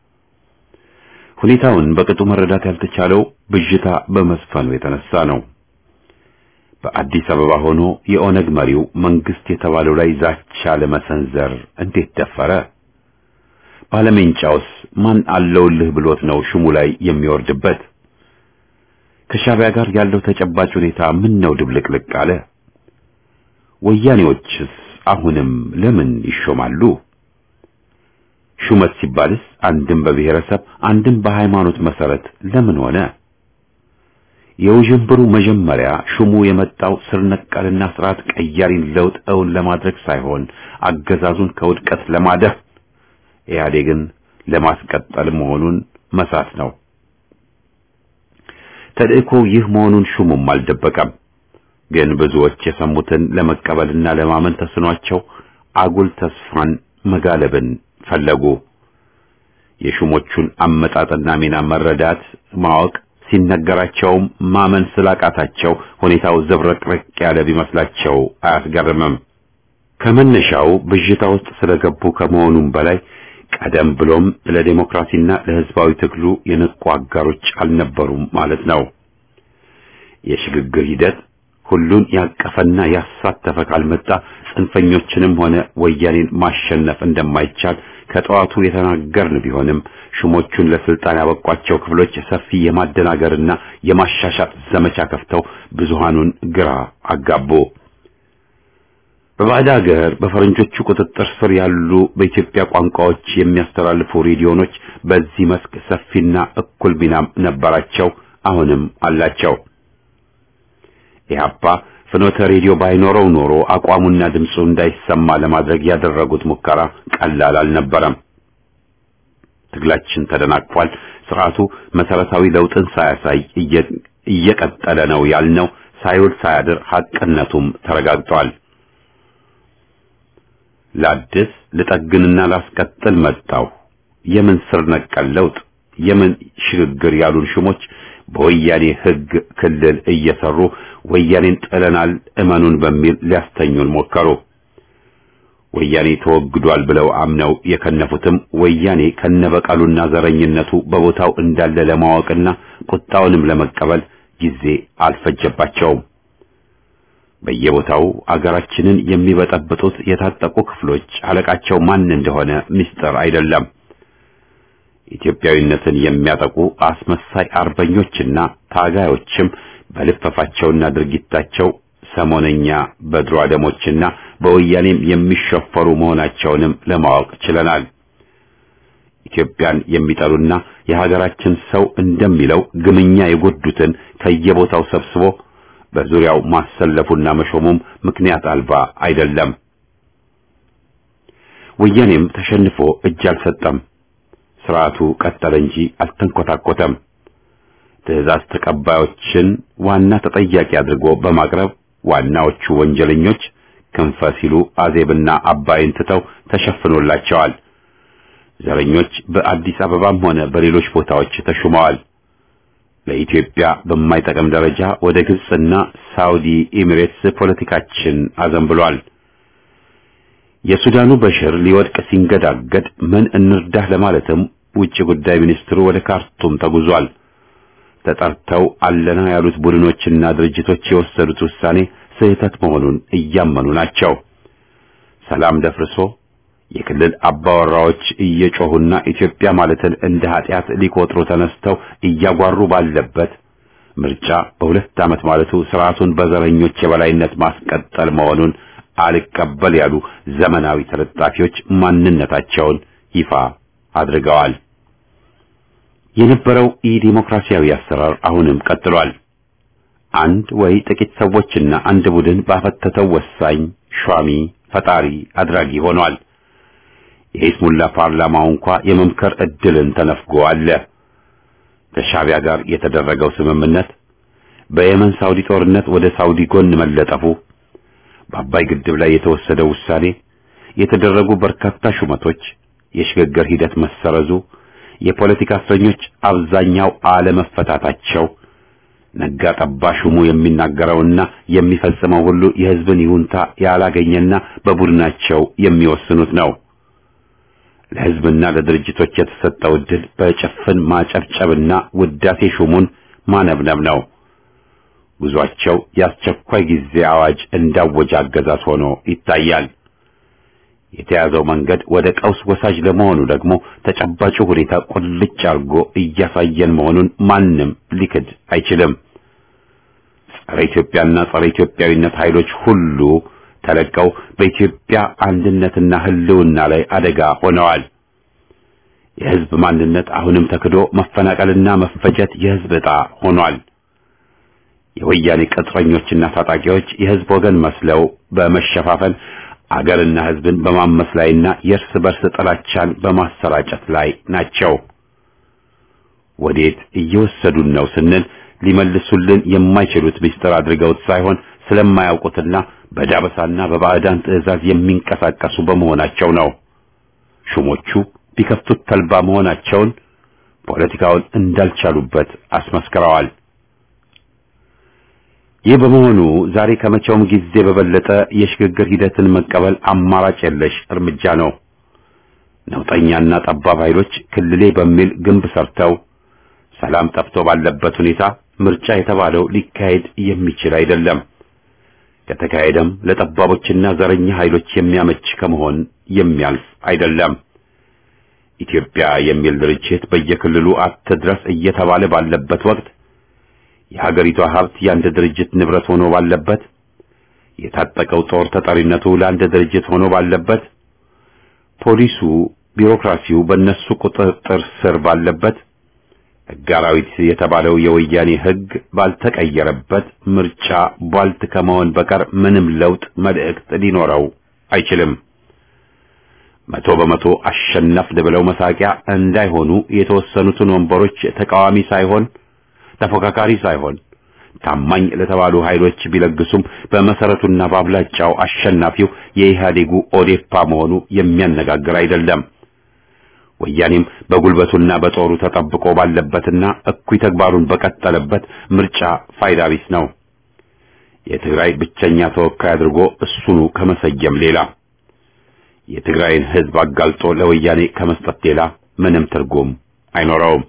ሁኔታውን በቅጡ መረዳት ያልተቻለው ብዥታ በመስፈኑ የተነሳ ነው። በአዲስ አበባ ሆኖ የኦነግ መሪው መንግስት የተባለው ላይ ዛቻ ለመሰንዘር እንዴት ደፈረ? ባለሜንጫውስ ማን አለውልህ ብሎት ነው ሹሙ ላይ የሚወርድበት? ከሻቢያ ጋር ያለው ተጨባጭ ሁኔታ ምን ነው ድብልቅልቅ አለ? ወያኔዎችስ አሁንም ለምን ይሾማሉ? ሹመት ሲባልስ አንድም በብሔረሰብ አንድም በሃይማኖት መሰረት ለምን ሆነ? የውዥንብሩ መጀመሪያ ሹሙ የመጣው ስር ነቀልና ስርዓት ቀያሪን ለውጥ እውን ለማድረግ ሳይሆን አገዛዙን ከውድቀት ለማደፍ ኢህአዴግን ለማስቀጠል መሆኑን መሳት ነው። ተልእኮ ይህ መሆኑን ሹሙም አልደበቀም። ግን ብዙዎች የሰሙትን ለመቀበልና ለማመን ተስኗቸው አጉል ተስፋን መጋለብን ፈለጉ። የሹሞቹን አመጣጥና ሚና መረዳት ማወቅ ሲነገራቸውም ማመን ስላቃታቸው ሁኔታው ዘብረቅረቅ ያለ ቢመስላቸው አያስገርምም። ከመነሻው ብዥታ ውስጥ ስለገቡ ከመሆኑም በላይ ቀደም ብሎም ለዲሞክራሲና ለሕዝባዊ ትግሉ የነቁ አጋሮች አልነበሩም ማለት ነው። የሽግግር ሂደት ሁሉን ያቀፈና ያሳተፈ ካልመጣ ጽንፈኞችንም ሆነ ወያኔን ማሸነፍ እንደማይቻል ከጠዋቱ የተናገርን ቢሆንም ሹሞቹን ለስልጣን ያበቋቸው ክፍሎች ሰፊ የማደናገርና የማሻሻጥ ዘመቻ ከፍተው ብዙሃኑን ግራ አጋቡ። በባዕድ ሀገር በፈረንጆቹ ቁጥጥር ስር ያሉ በኢትዮጵያ ቋንቋዎች የሚያስተላልፉ ሬዲዮኖች በዚህ መስክ ሰፊና እኩል ሚናም ነበራቸው፣ አሁንም አላቸው። ኢህአፓ ፍኖተ ሬዲዮ ባይኖረው ኖሮ አቋሙና ድምፁ እንዳይሰማ ለማድረግ ያደረጉት ሙከራ ቀላል አልነበረም። ትግላችን ተደናቅፏል። ስርዓቱ መሰረታዊ ለውጥን ሳያሳይ እየቀጠለ ነው ያልነው ሳይውል ሳያድር ሐቅነቱም ተረጋግጧል። ላድስ ልጠግንና ላስቀጥል መጣው የምን ስር ነቀል ለውጥ የምን ሽግግር ያሉን ሹሞች በወያኔ ሕግ ክልል እየሰሩ ወያኔን ጥለናል እመኑን በሚል ሊያስተኙን ሞከሩ። ወያኔ ተወግዷል ብለው አምነው የከነፉትም ወያኔ ከነበቀሉና ዘረኝነቱ በቦታው እንዳለ ለማወቅና ቁጣውንም ለመቀበል ጊዜ አልፈጀባቸውም። በየቦታው አገራችንን የሚበጠብጡት የታጠቁ ክፍሎች አለቃቸው ማን እንደሆነ ምስጢር አይደለም። ኢትዮጵያዊነትን የሚያጠቁ አስመሳይ አርበኞችና ታጋዮችም በልፈፋቸውና ድርጊታቸው ሰሞነኛ በድሮ አደሞችና በወያኔም የሚሸፈሩ መሆናቸውንም ለማወቅ ችለናል። ኢትዮጵያን የሚጠሉና የሀገራችን ሰው እንደሚለው ግምኛ የጎዱትን ከየቦታው ሰብስቦ በዙሪያው ማሰለፉና መሾሙም ምክንያት አልባ አይደለም። ወያኔም ተሸንፎ እጅ አልሰጠም። ስርዓቱ ቀጠለ እንጂ አልተንኮታኮተም። ትዕዛዝ ተቀባዮችን ዋና ተጠያቂ አድርጎ በማቅረብ ዋናዎቹ ወንጀለኞች ክንፈ ሲሉ አዜብና አባይን ትተው ተሸፍኖላቸዋል። ዘረኞች በአዲስ አበባም ሆነ በሌሎች ቦታዎች ተሹመዋል። ለኢትዮጵያ በማይጠቅም ደረጃ ወደ ግብጽና ሳውዲ ኤሚሬትስ ፖለቲካችን አዘንብሏል። የሱዳኑ በሽር ሊወድቅ ሲንገዳገድ ምን እንርዳህ ለማለትም ውጭ ጉዳይ ሚኒስትሩ ወደ ካርቱም ተጉዟል። ተጠርተው አለና ያሉት ቡድኖችና ድርጅቶች የወሰዱት ውሳኔ ስህተት መሆኑን እያመኑ ናቸው። ሰላም ደፍርሶ የክልል አባወራዎች እየጮሁና ኢትዮጵያ ማለትን እንደ ኃጢአት ሊቆጥሩ ተነስተው እያጓሩ ባለበት ምርጫ በሁለት ዓመት ማለቱ ስርዓቱን በዘረኞች የበላይነት ማስቀጠል መሆኑን አልቀበል ያሉ ዘመናዊ ተለጣፊዎች ማንነታቸውን ይፋ አድርገዋል። የነበረው ኢዲሞክራሲያዊ አሰራር አሁንም ቀጥሏል። አንድ ወይ ጥቂት ሰዎችና አንድ ቡድን ባፈተተው ወሳኝ ሿሚ ፈጣሪ አድራጊ ሆኗል። የኢስሙላ ፓርላማው እንኳ የመምከር እድልን ተነፍጎ አለ። ከሻቢያ ጋር የተደረገው ስምምነት፣ በየመን ሳውዲ ጦርነት ወደ ሳውዲ ጎን መለጠፉ፣ በአባይ ግድብ ላይ የተወሰደው ውሳኔ፣ የተደረጉ በርካታ ሹመቶች፣ የሽግግር ሂደት መሰረዙ፣ የፖለቲካ እስረኞች አብዛኛው አለመፈታታቸው፣ ነጋ ጠባ ሹሙ የሚናገረውና የሚፈጽመው ሁሉ የሕዝብን ይሁንታ ያላገኘና በቡድናቸው የሚወስኑት ነው። ለሕዝብና ለድርጅቶች የተሰጠው ዕድል በጭፍን ማጨብጨብና ውዳሴ ሹሙን ማነብነብ ነው። ጉዟቸው የአስቸኳይ ጊዜ አዋጅ እንዳወጀ አገዛዝ ሆኖ ይታያል። የተያዘው መንገድ ወደ ቀውስ ወሳጅ ለመሆኑ ደግሞ ተጨባጩ ሁኔታ ቁልጭ አርጎ እያሳየን መሆኑን ማንም ሊክድ አይችልም። ጸረ ኢትዮጵያና ጸረ ኢትዮጵያዊነት ኃይሎች ሁሉ ተለቀው በኢትዮጵያ አንድነትና ሕልውና ላይ አደጋ ሆነዋል። የሕዝብ ማንነት አሁንም ተክዶ መፈናቀልና መፈጀት የሕዝብ ዕጣ ሆኗል። የወያኔ ቅጥረኞችና ታጣቂዎች የሕዝብ ወገን መስለው በመሸፋፈን አገርና ሕዝብን በማመስ ላይና የእርስ በርስ ጥላቻን በማሰራጨት ላይ ናቸው። ወዴት እየወሰዱን ነው ስንል ሊመልሱልን የማይችሉት ምስጢር አድርገውት ሳይሆን ስለማያውቁትና በዳበሳና በባዕዳን ትዕዛዝ የሚንቀሳቀሱ በመሆናቸው ነው። ሹሞቹ ቢከፍቱት ተልባ መሆናቸውን ፖለቲካውን እንዳልቻሉበት አስመስክረዋል። ይህ በመሆኑ ዛሬ ከመቼውም ጊዜ በበለጠ የሽግግር ሂደትን መቀበል አማራጭ የለሽ እርምጃ ነው። ነውጠኛና ጠባብ ኃይሎች ክልሌ በሚል ግንብ ሰርተው ሰላም ጠፍቶ ባለበት ሁኔታ ምርጫ የተባለው ሊካሄድ የሚችል አይደለም። ከተካሄደም ለጠባቦችና ዘረኛ ኃይሎች የሚያመች ከመሆን የሚያልፍ አይደለም። ኢትዮጵያ የሚል ድርጅት በየክልሉ አትድረስ እየተባለ ባለበት ወቅት የሀገሪቷ ሀብት የአንድ ድርጅት ንብረት ሆኖ ባለበት፣ የታጠቀው ጦር ተጠሪነቱ ለአንድ ድርጅት ሆኖ ባለበት፣ ፖሊሱ፣ ቢሮክራሲው በእነሱ ቁጥጥር ስር ባለበት፣ ሕግ አራዊት የተባለው የወያኔ ሕግ ባልተቀየረበት ምርጫ ቧልት ከመሆን በቀር ምንም ለውጥ መልእክት ሊኖረው አይችልም። መቶ በመቶ አሸነፍን ብለው መሳቂያ እንዳይሆኑ የተወሰኑትን ወንበሮች ተቃዋሚ ሳይሆን ተፎካካሪ ሳይሆን ታማኝ ለተባሉ ኃይሎች ቢለግሱም በመሰረቱና በአብላጫው አሸናፊው የኢህአዴጉ ኦዴፓ መሆኑ የሚያነጋግር አይደለም። ወያኔም በጉልበቱና በጦሩ ተጠብቆ ባለበትና እኩይ ተግባሩን በቀጠለበት ምርጫ ፋይዳ ቢስ ነው። የትግራይ ብቸኛ ተወካይ አድርጎ እሱኑ ከመሰየም ሌላ የትግራይን ሕዝብ አጋልጦ ለወያኔ ከመስጠት ሌላ ምንም ትርጉም አይኖረውም።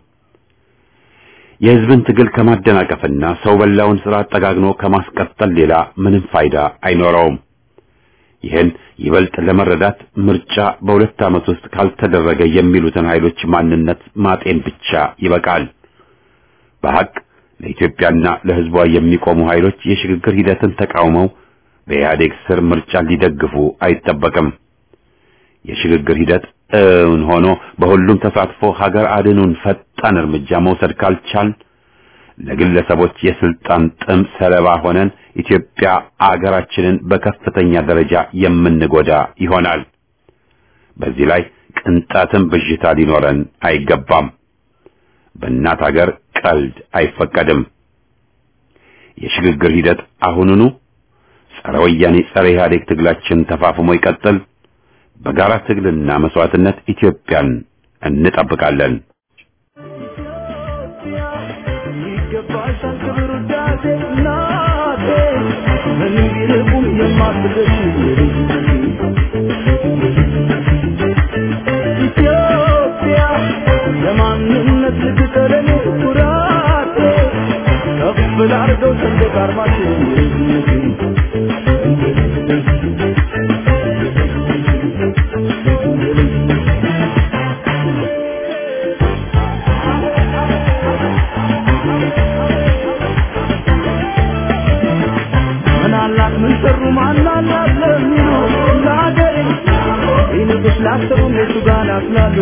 የሕዝብን ትግል ከማደናቀፍና ሰው በላውን ስራ አጠጋግኖ ከማስቀጠል ሌላ ምንም ፋይዳ አይኖረውም። ይህን ይበልጥ ለመረዳት ምርጫ በሁለት ዓመት ውስጥ ካልተደረገ የሚሉትን ኃይሎች ማንነት ማጤን ብቻ ይበቃል። በሐቅ ለኢትዮጵያና ለሕዝቧ የሚቆሙ ኃይሎች የሽግግር ሂደትን ተቃውመው በኢህአዴግ ስር ምርጫ ሊደግፉ አይጠበቅም። የሽግግር ሂደት እውን ሆኖ በሁሉም ተሳትፎ ሀገር አድኑን ፈጣን እርምጃ መውሰድ ካልቻል ለግለሰቦች የስልጣን ጥም ሰለባ ሆነን ኢትዮጵያ አገራችንን በከፍተኛ ደረጃ የምንጎዳ ይሆናል። በዚህ ላይ ቅንጣትም ብዥታ ሊኖረን አይገባም። በእናት ሀገር ቀልድ አይፈቀድም። የሽግግር ሂደት አሁኑኑ ጸረ ወያኔ ጸረ ኢህአዴግ ትግላችን ተፋፍሞ ይቀጥል። በጋራ ትግልና መስዋዕትነት ኢትዮጵያን እንጠብቃለን። ይገባሻል ክብር ውዳሴ እናቴ ምን ቢርቁም የማትደርሺ ኢትዮጵያ የማንነት ልትቀለኔ ኩራቴ ከፍ ላርገው ሰንደቅ ዓርማችን ምናላት ምን ሰሩ ማናላት ለሚሉ ለሀገሬ ይልቅስ ላሰቡ እነሱ ጋር ናፍላሉ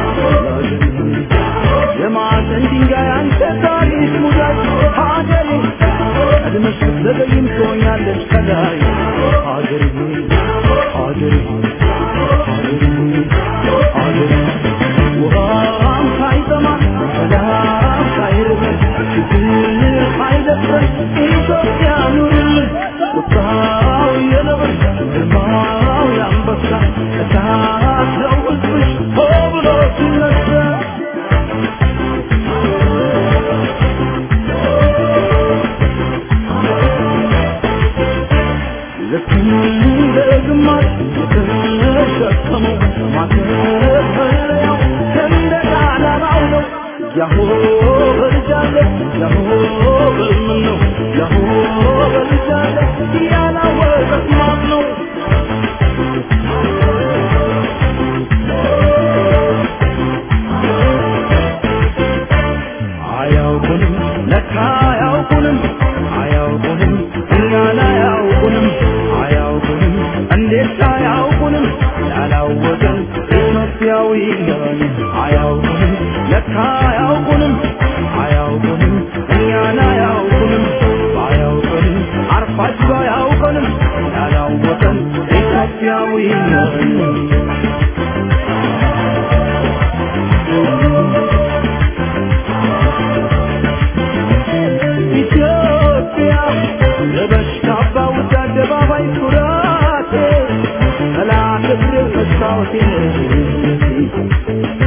የማዕዘን ድንጋይ አንተ ታሪክ ሙዳይ ሀገሬ ቀድመሽ ብትዘገይም ትሆኛለች ከላይ ሀገሬ ሀገሬ ሀገሬ ሀገሬ ውሃም ሳይጠማ ሰላም ሳይርበን ችግር ሳይደፍረን ኢትዮጵያ ኑርልን ቁጣው የነብር ግርማው የአንበሳ እሳት ነው ሕዝብሽ ሆ ብሎ ሲነሳ ልክ እንደ ግማሽ የተሸከመው ማተፈሪያው ሰንደቅ ዓላማው ነው። ያሆ በልጃለ ያሆ በምን ነው ያሆ በልጃለ ያላወቀት ማን ነው? አያውቁንም ለካ አያውቁንም አያውቁንም እኛን አያውቁንም አያውቁንም እንዴት አያውቁንም ያላወቀን ኢትዮጵያዊ ነን አያውቁንም ለካ አያውቁንም አያውቁንም እኛን አያውቁንም አያውቁንም አርፋችሁ አያውቁንም ያላወቀን ኢትዮጵያዊ ነን ኢትዮጵያ ለበሽታ ባውድ አደባባይ ኩራቴ ጠላት እግር መስታወቴ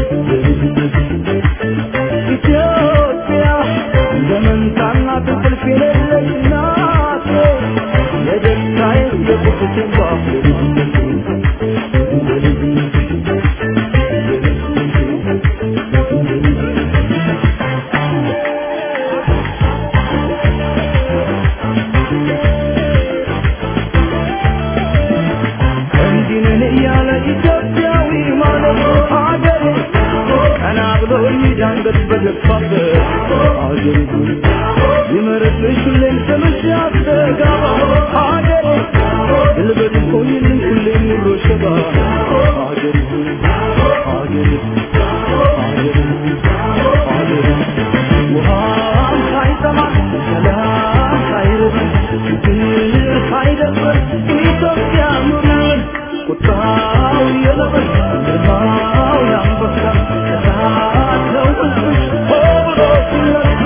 አንገት በደፋበት አገሬ ሆይ ይመረጥሽ ሁሌም ስምሽ ያስተጋባ አገሬ ልበል ቆይልኝ ሁሌም ኑሮ ሸባ አገሬ ሆይ አገሬ አገሬ አገሬ ውሃም ሳይጠማ ሰላም ሳይርበን ፍቅር ሳይደፍር ኢትዮጵያ ኑርን ቁጣው የለበስ ግርማው ያንበሳ እሳት ነው ውስጥሽ ሆ ብሎ ሲነሳ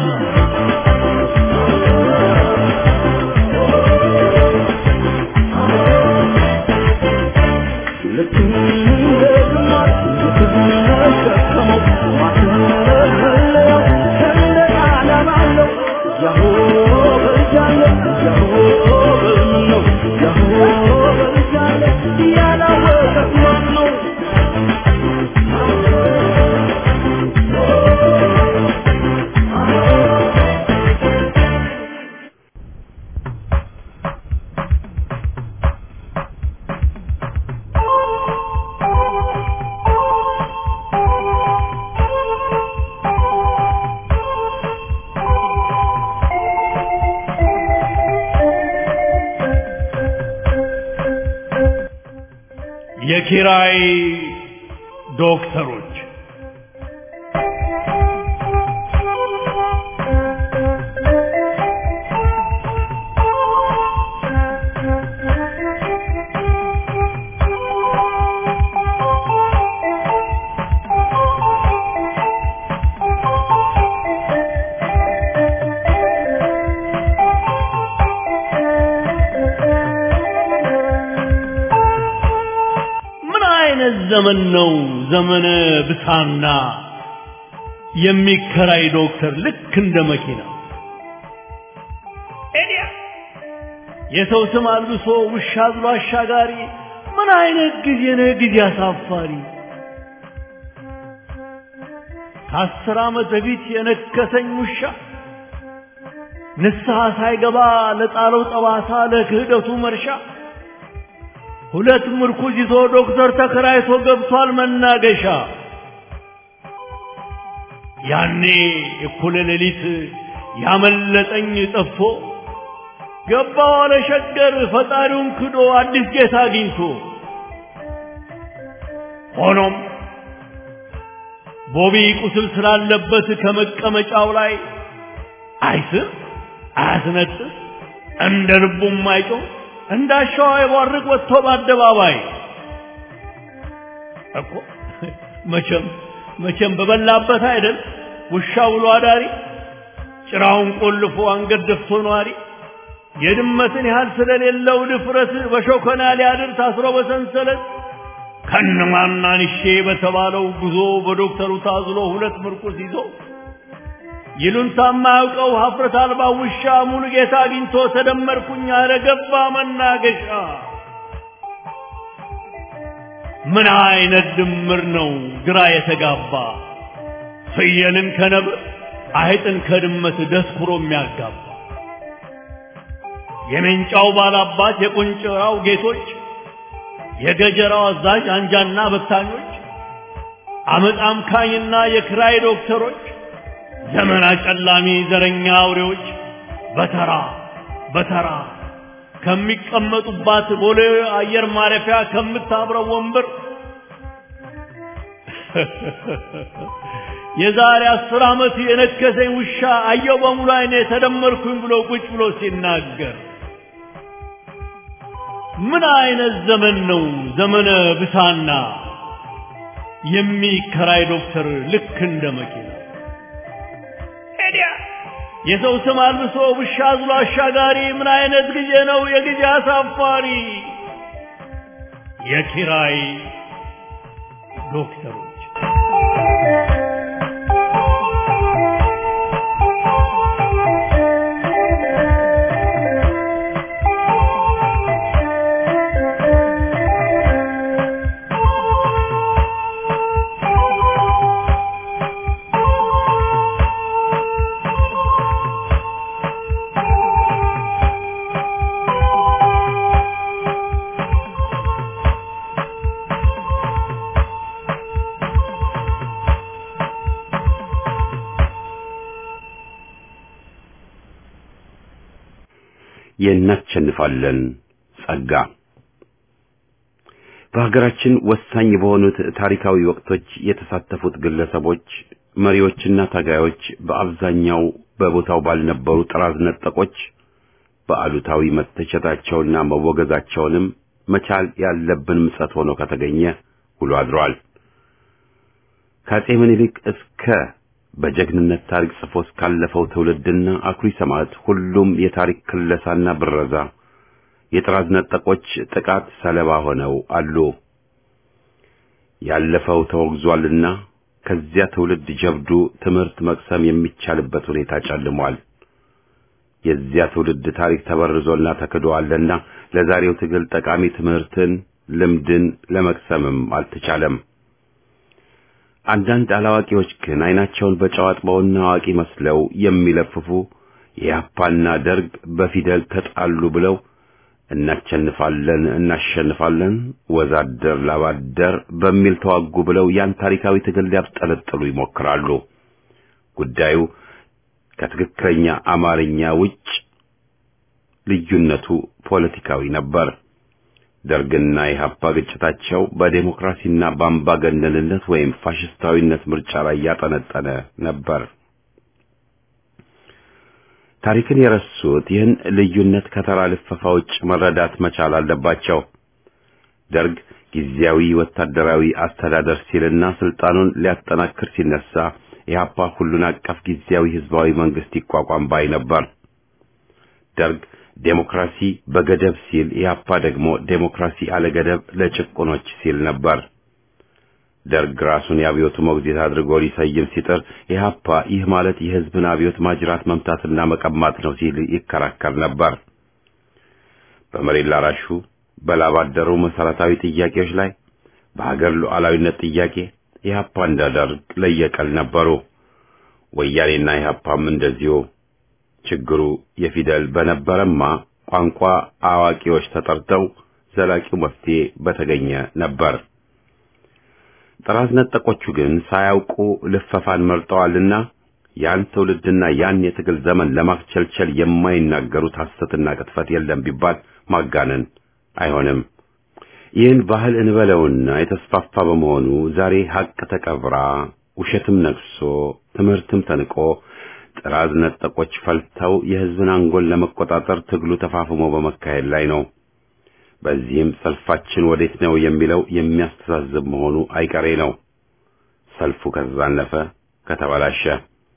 ልክ እንደ ግማሽ የተሸከመው ማተለያው ሰንደቅ ዓላማ አለው። ያሆ በልጃለ ያሆ በልምን ነው ያሆ በልጃለ ያላወቀ ማን ነው? የኪራይ ዶክተሮች ምን አይነት ዘመን ነው ዘመነ ብሳና የሚከራይ ዶክተር ልክ እንደ መኪና ኤዲያ የሰው ስም አልብሶ ውሻ ብሎ አሻጋሪ ምን አይነት ጊዜ ነው ጊዜ አሳፋሪ ከአስር ዓመት በፊት የነከሰኝ ውሻ ንስሐ ሳይገባ ለጣለው ጠባሳ ለክህደቱ መርሻ ሁለት ምርኩዝ ይዞ ዶክተር ተከራይቶ ገብቷል መናገሻ። ያኔ እኩለ ሌሊት ያመለጠኝ ጠፍቶ ገባ ዋለ ሸገር ፈጣሪውን ክዶ አዲስ ጌታ አግኝቶ። ሆኖም ቦቢ ቁስል ስላለበት ከመቀመጫው ላይ አይስም አያስነጥስ እንደ ልቡም አይጮህ እንዳሻዋ የቧርቅ ወጥቶ በአደባባይ እኮ መቼም መቼም በበላበት አይደል ውሻ ውሎ አዳሪ ጭራውን ቆልፎ አንገት ደፍቶ ነዋሪ የድመትን ያህል ስለሌለው ድፍረት በሾከና ሊያድር ታስሮ በሰንሰለት ከነማናንሼ በተባለው ጉዞ በዶክተሩ ታዝሎ ሁለት ምርኩስ ይዞ ይሉንታ የማያውቀው ሀፍረት አልባ ውሻ ሙሉ ጌታ አግኝቶ ተደመርኩኝ አለ ገባ መናገሻ። ምን አይነት ድምር ነው ግራ የተጋባ ፍየልን ከነብር አይጥን ከድመት ደስኩሮ የሚያጋባ የሜንጫው ባላባት የቁንጭራው ጌቶች የገጀራው አዛዥ አንጃና በታኞች አመፅ አምካኝና የክራይ ዶክተሮች ዘመን አጨላሚ ዘረኛ አውሬዎች በተራ በተራ ከሚቀመጡባት ቦሌ አየር ማረፊያ ከምታብረው ወንበር የዛሬ አስር ዓመት የነከሰኝ ውሻ አየው በሙሉ አይኔ ተደመርኩኝ ብሎ ቁጭ ብሎ ሲናገር ምን አይነት ዘመን ነው ዘመነ ብሳና የሚከራይ ዶክተር ልክ እንደ መኪና ሄዲያ የሰው ስም አልብሶ ውሻ አዝሎ አሻጋሪ ምን አይነት ጊዜ ነው የጊዜ አሳፋሪ የኪራይ ዶክተሮች የእናሸንፋለን ጸጋ በሀገራችን ወሳኝ በሆኑት ታሪካዊ ወቅቶች የተሳተፉት ግለሰቦች፣ መሪዎችና ታጋዮች በአብዛኛው በቦታው ባልነበሩ ጥራዝ ነጠቆች በአሉታዊ መተቸታቸውና መወገዛቸውንም መቻል ያለብን ምጸት ሆኖ ከተገኘ ውሎ አድሯል። ከአፄ ምኒልክ እስከ በጀግንነት ታሪክ ጽፎ እስካለፈው ትውልድና አኩሪ ሰማዕት ሁሉም የታሪክ ክለሳና ብረዛ የጥራዝ ነጠቆች ጥቃት ሰለባ ሆነው አሉ። ያለፈው ተወግዟልና ከዚያ ትውልድ ጀብዱ ትምህርት መቅሰም የሚቻልበት ሁኔታ ጨልሟል። የዚያ ትውልድ ታሪክ ተበርዞና ተክዶአልና ለዛሬው ትግል ጠቃሚ ትምህርትን፣ ልምድን ለመቅሰምም አልተቻለም። አንዳንድ አላዋቂዎች ግን አይናቸውን በጨው አጥበውና አዋቂ መስለው የሚለፍፉ የያፓና ደርግ በፊደል ተጣሉ ብለው እናሸንፋለን እናሸንፋለን ወዛደር ላባደር በሚል ተዋጉ ብለው ያን ታሪካዊ ትግል ሊያብጠለጥሉ ይሞክራሉ። ጉዳዩ ከትክክለኛ አማርኛ ውጭ ልዩነቱ ፖለቲካዊ ነበር። ደርግና ኢህአፓ ግጭታቸው በዴሞክራሲና በአምባገነንነት ወይም ፋሽስታዊነት ምርጫ ላይ ያጠነጠነ ነበር። ታሪክን የረሱት ይህን ልዩነት ከተራ ልፈፋ ውጭ መረዳት መቻል አለባቸው። ደርግ ጊዜያዊ ወታደራዊ አስተዳደር ሲልና ስልጣኑን ሊያጠናክር ሲነሳ ኢህአፓ ሁሉን አቀፍ ጊዜያዊ ህዝባዊ መንግስት ይቋቋም ባይ ነበር። ደርግ ዴሞክራሲ በገደብ ሲል ኢህአፓ ደግሞ ዴሞክራሲ አለገደብ ለጭቁኖች ሲል ነበር። ደርግ ራሱን የአብዮቱ ሞግዚት አድርጎ ሊሰይም ሲጥር ኢህአፓ ይህ ማለት የህዝብን አብዮት ማጅራት መምታትና መቀማት ነው ሲል ይከራከር ነበር። በመሬት ላራሹ በላባደሩ መሰረታዊ ጥያቄዎች ላይ በሀገር ሉዓላዊነት ጥያቄ ኢህአፓ እንደ ደርግ ለየቀል ነበሩ። ወያኔና ኢህአፓም እንደዚሁ። ችግሩ የፊደል በነበረማ ቋንቋ አዋቂዎች ተጠርተው ዘላቂው መፍትሄ በተገኘ ነበር። ጥራዝ ነጠቆቹ ግን ሳያውቁ ልፈፋን መርጠዋልና ያን ትውልድና ያን የትግል ዘመን ለማስቸልቸል የማይናገሩት ሐሰትና ቅጥፈት የለም ቢባል ማጋነን አይሆንም። ይህን ባህል እንበለውና የተስፋፋ በመሆኑ ዛሬ ሀቅ ተቀብራ ውሸትም ነግሶ ትምህርትም ተንቆ ጥራዝ ነጠቆች ፈልተው የህዝብን አንጎል ለመቆጣጠር ትግሉ ተፋፍሞ በመካሄድ ላይ ነው። በዚህም ሰልፋችን ወዴት ነው የሚለው የሚያስተዛዝብ መሆኑ አይቀሬ ነው። ሰልፉ ከተዛነፈ ከተበላሸ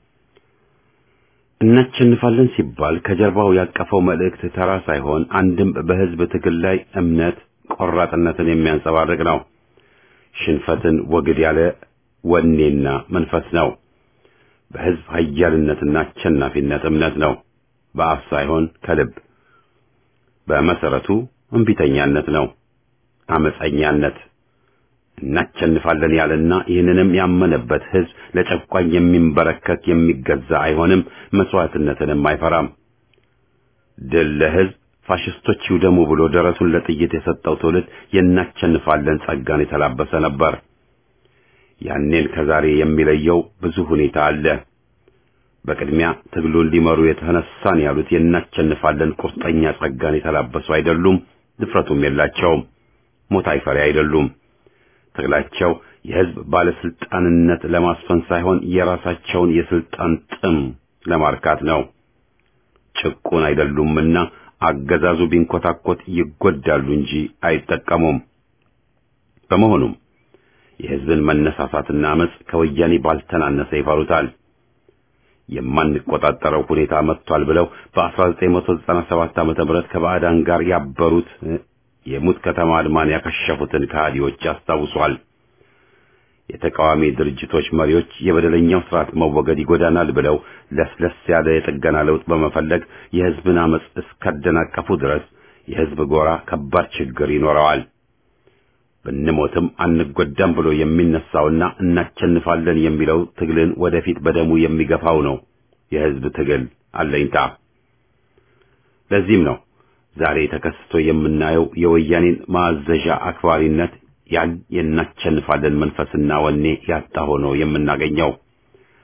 እናሸንፋለን ሲባል ከጀርባው ያቀፈው መልእክት ተራ ሳይሆን አንድም በህዝብ ትግል ላይ እምነት፣ ቆራጥነትን የሚያንጸባርቅ ነው። ሽንፈትን ወግድ ያለ ወኔና መንፈስ ነው። በህዝብ ኃያልነትና አሸናፊነት እምነት ነው። በአፍ ሳይሆን ከልብ። በመሰረቱ እምቢተኛነት ነው፣ አመፀኛነት። እናሸንፋለን ያለና ይህንንም ያመነበት ህዝብ ለጨቋኝ የሚንበረከክ የሚገዛ አይሆንም፣ መስዋዕትነትንም አይፈራም። ድል ለህዝብ ፋሽስቶች ይውደሙ ብሎ ደረቱን ለጥይት የሰጠው ትውልድ የናሸንፋለን ጸጋን የተላበሰ ነበር። ያኔን ከዛሬ የሚለየው ብዙ ሁኔታ አለ። በቅድሚያ ትግሉን ሊመሩ የተነሳን ያሉት የናሸንፋለን ቁርጠኛ ጸጋን የተላበሱ አይደሉም፣ ድፍረቱም የላቸውም። ሞት አይፈሪ አይደሉም። ትግላቸው የህዝብ ባለስልጣንነት ለማስፈን ሳይሆን የራሳቸውን የስልጣን ጥም ለማርካት ነው። ጭቁን አይደሉምና አገዛዙ ቢንኮታኮት ይጎዳሉ እንጂ አይጠቀሙም። በመሆኑም የህዝብን መነሳሳትና አመጽ ከወያኔ ባልተናነሰ ይፈሩታል። የማንቆጣጠረው ሁኔታ መጥቷል ብለው በ1997 ዓመተ ምህረት ከባዕዳን ጋር ያበሩት የሙት ከተማ አድማን ያከሸፉትን ከሃዲዎች ያስታውሷል። የተቃዋሚ ድርጅቶች መሪዎች የበደለኛው ስርዓት መወገድ ይጎዳናል ብለው ለስለስ ያለ የጥገና ለውጥ በመፈለግ የህዝብን አመጽ እስካደናቀፉ ድረስ የህዝብ ጎራ ከባድ ችግር ይኖረዋል። ብንሞትም አንጎዳም ብሎ የሚነሳውና እናሸንፋለን የሚለው ትግልን ወደፊት በደሙ የሚገፋው ነው የህዝብ ትግል አለኝታ። ለዚህም ነው ዛሬ ተከስቶ የምናየው የወያኔን ማዘዣ አክባሪነት ያን የናሸንፋለን መንፈስና ወኔ ያጣ ሆኖ የምናገኘው።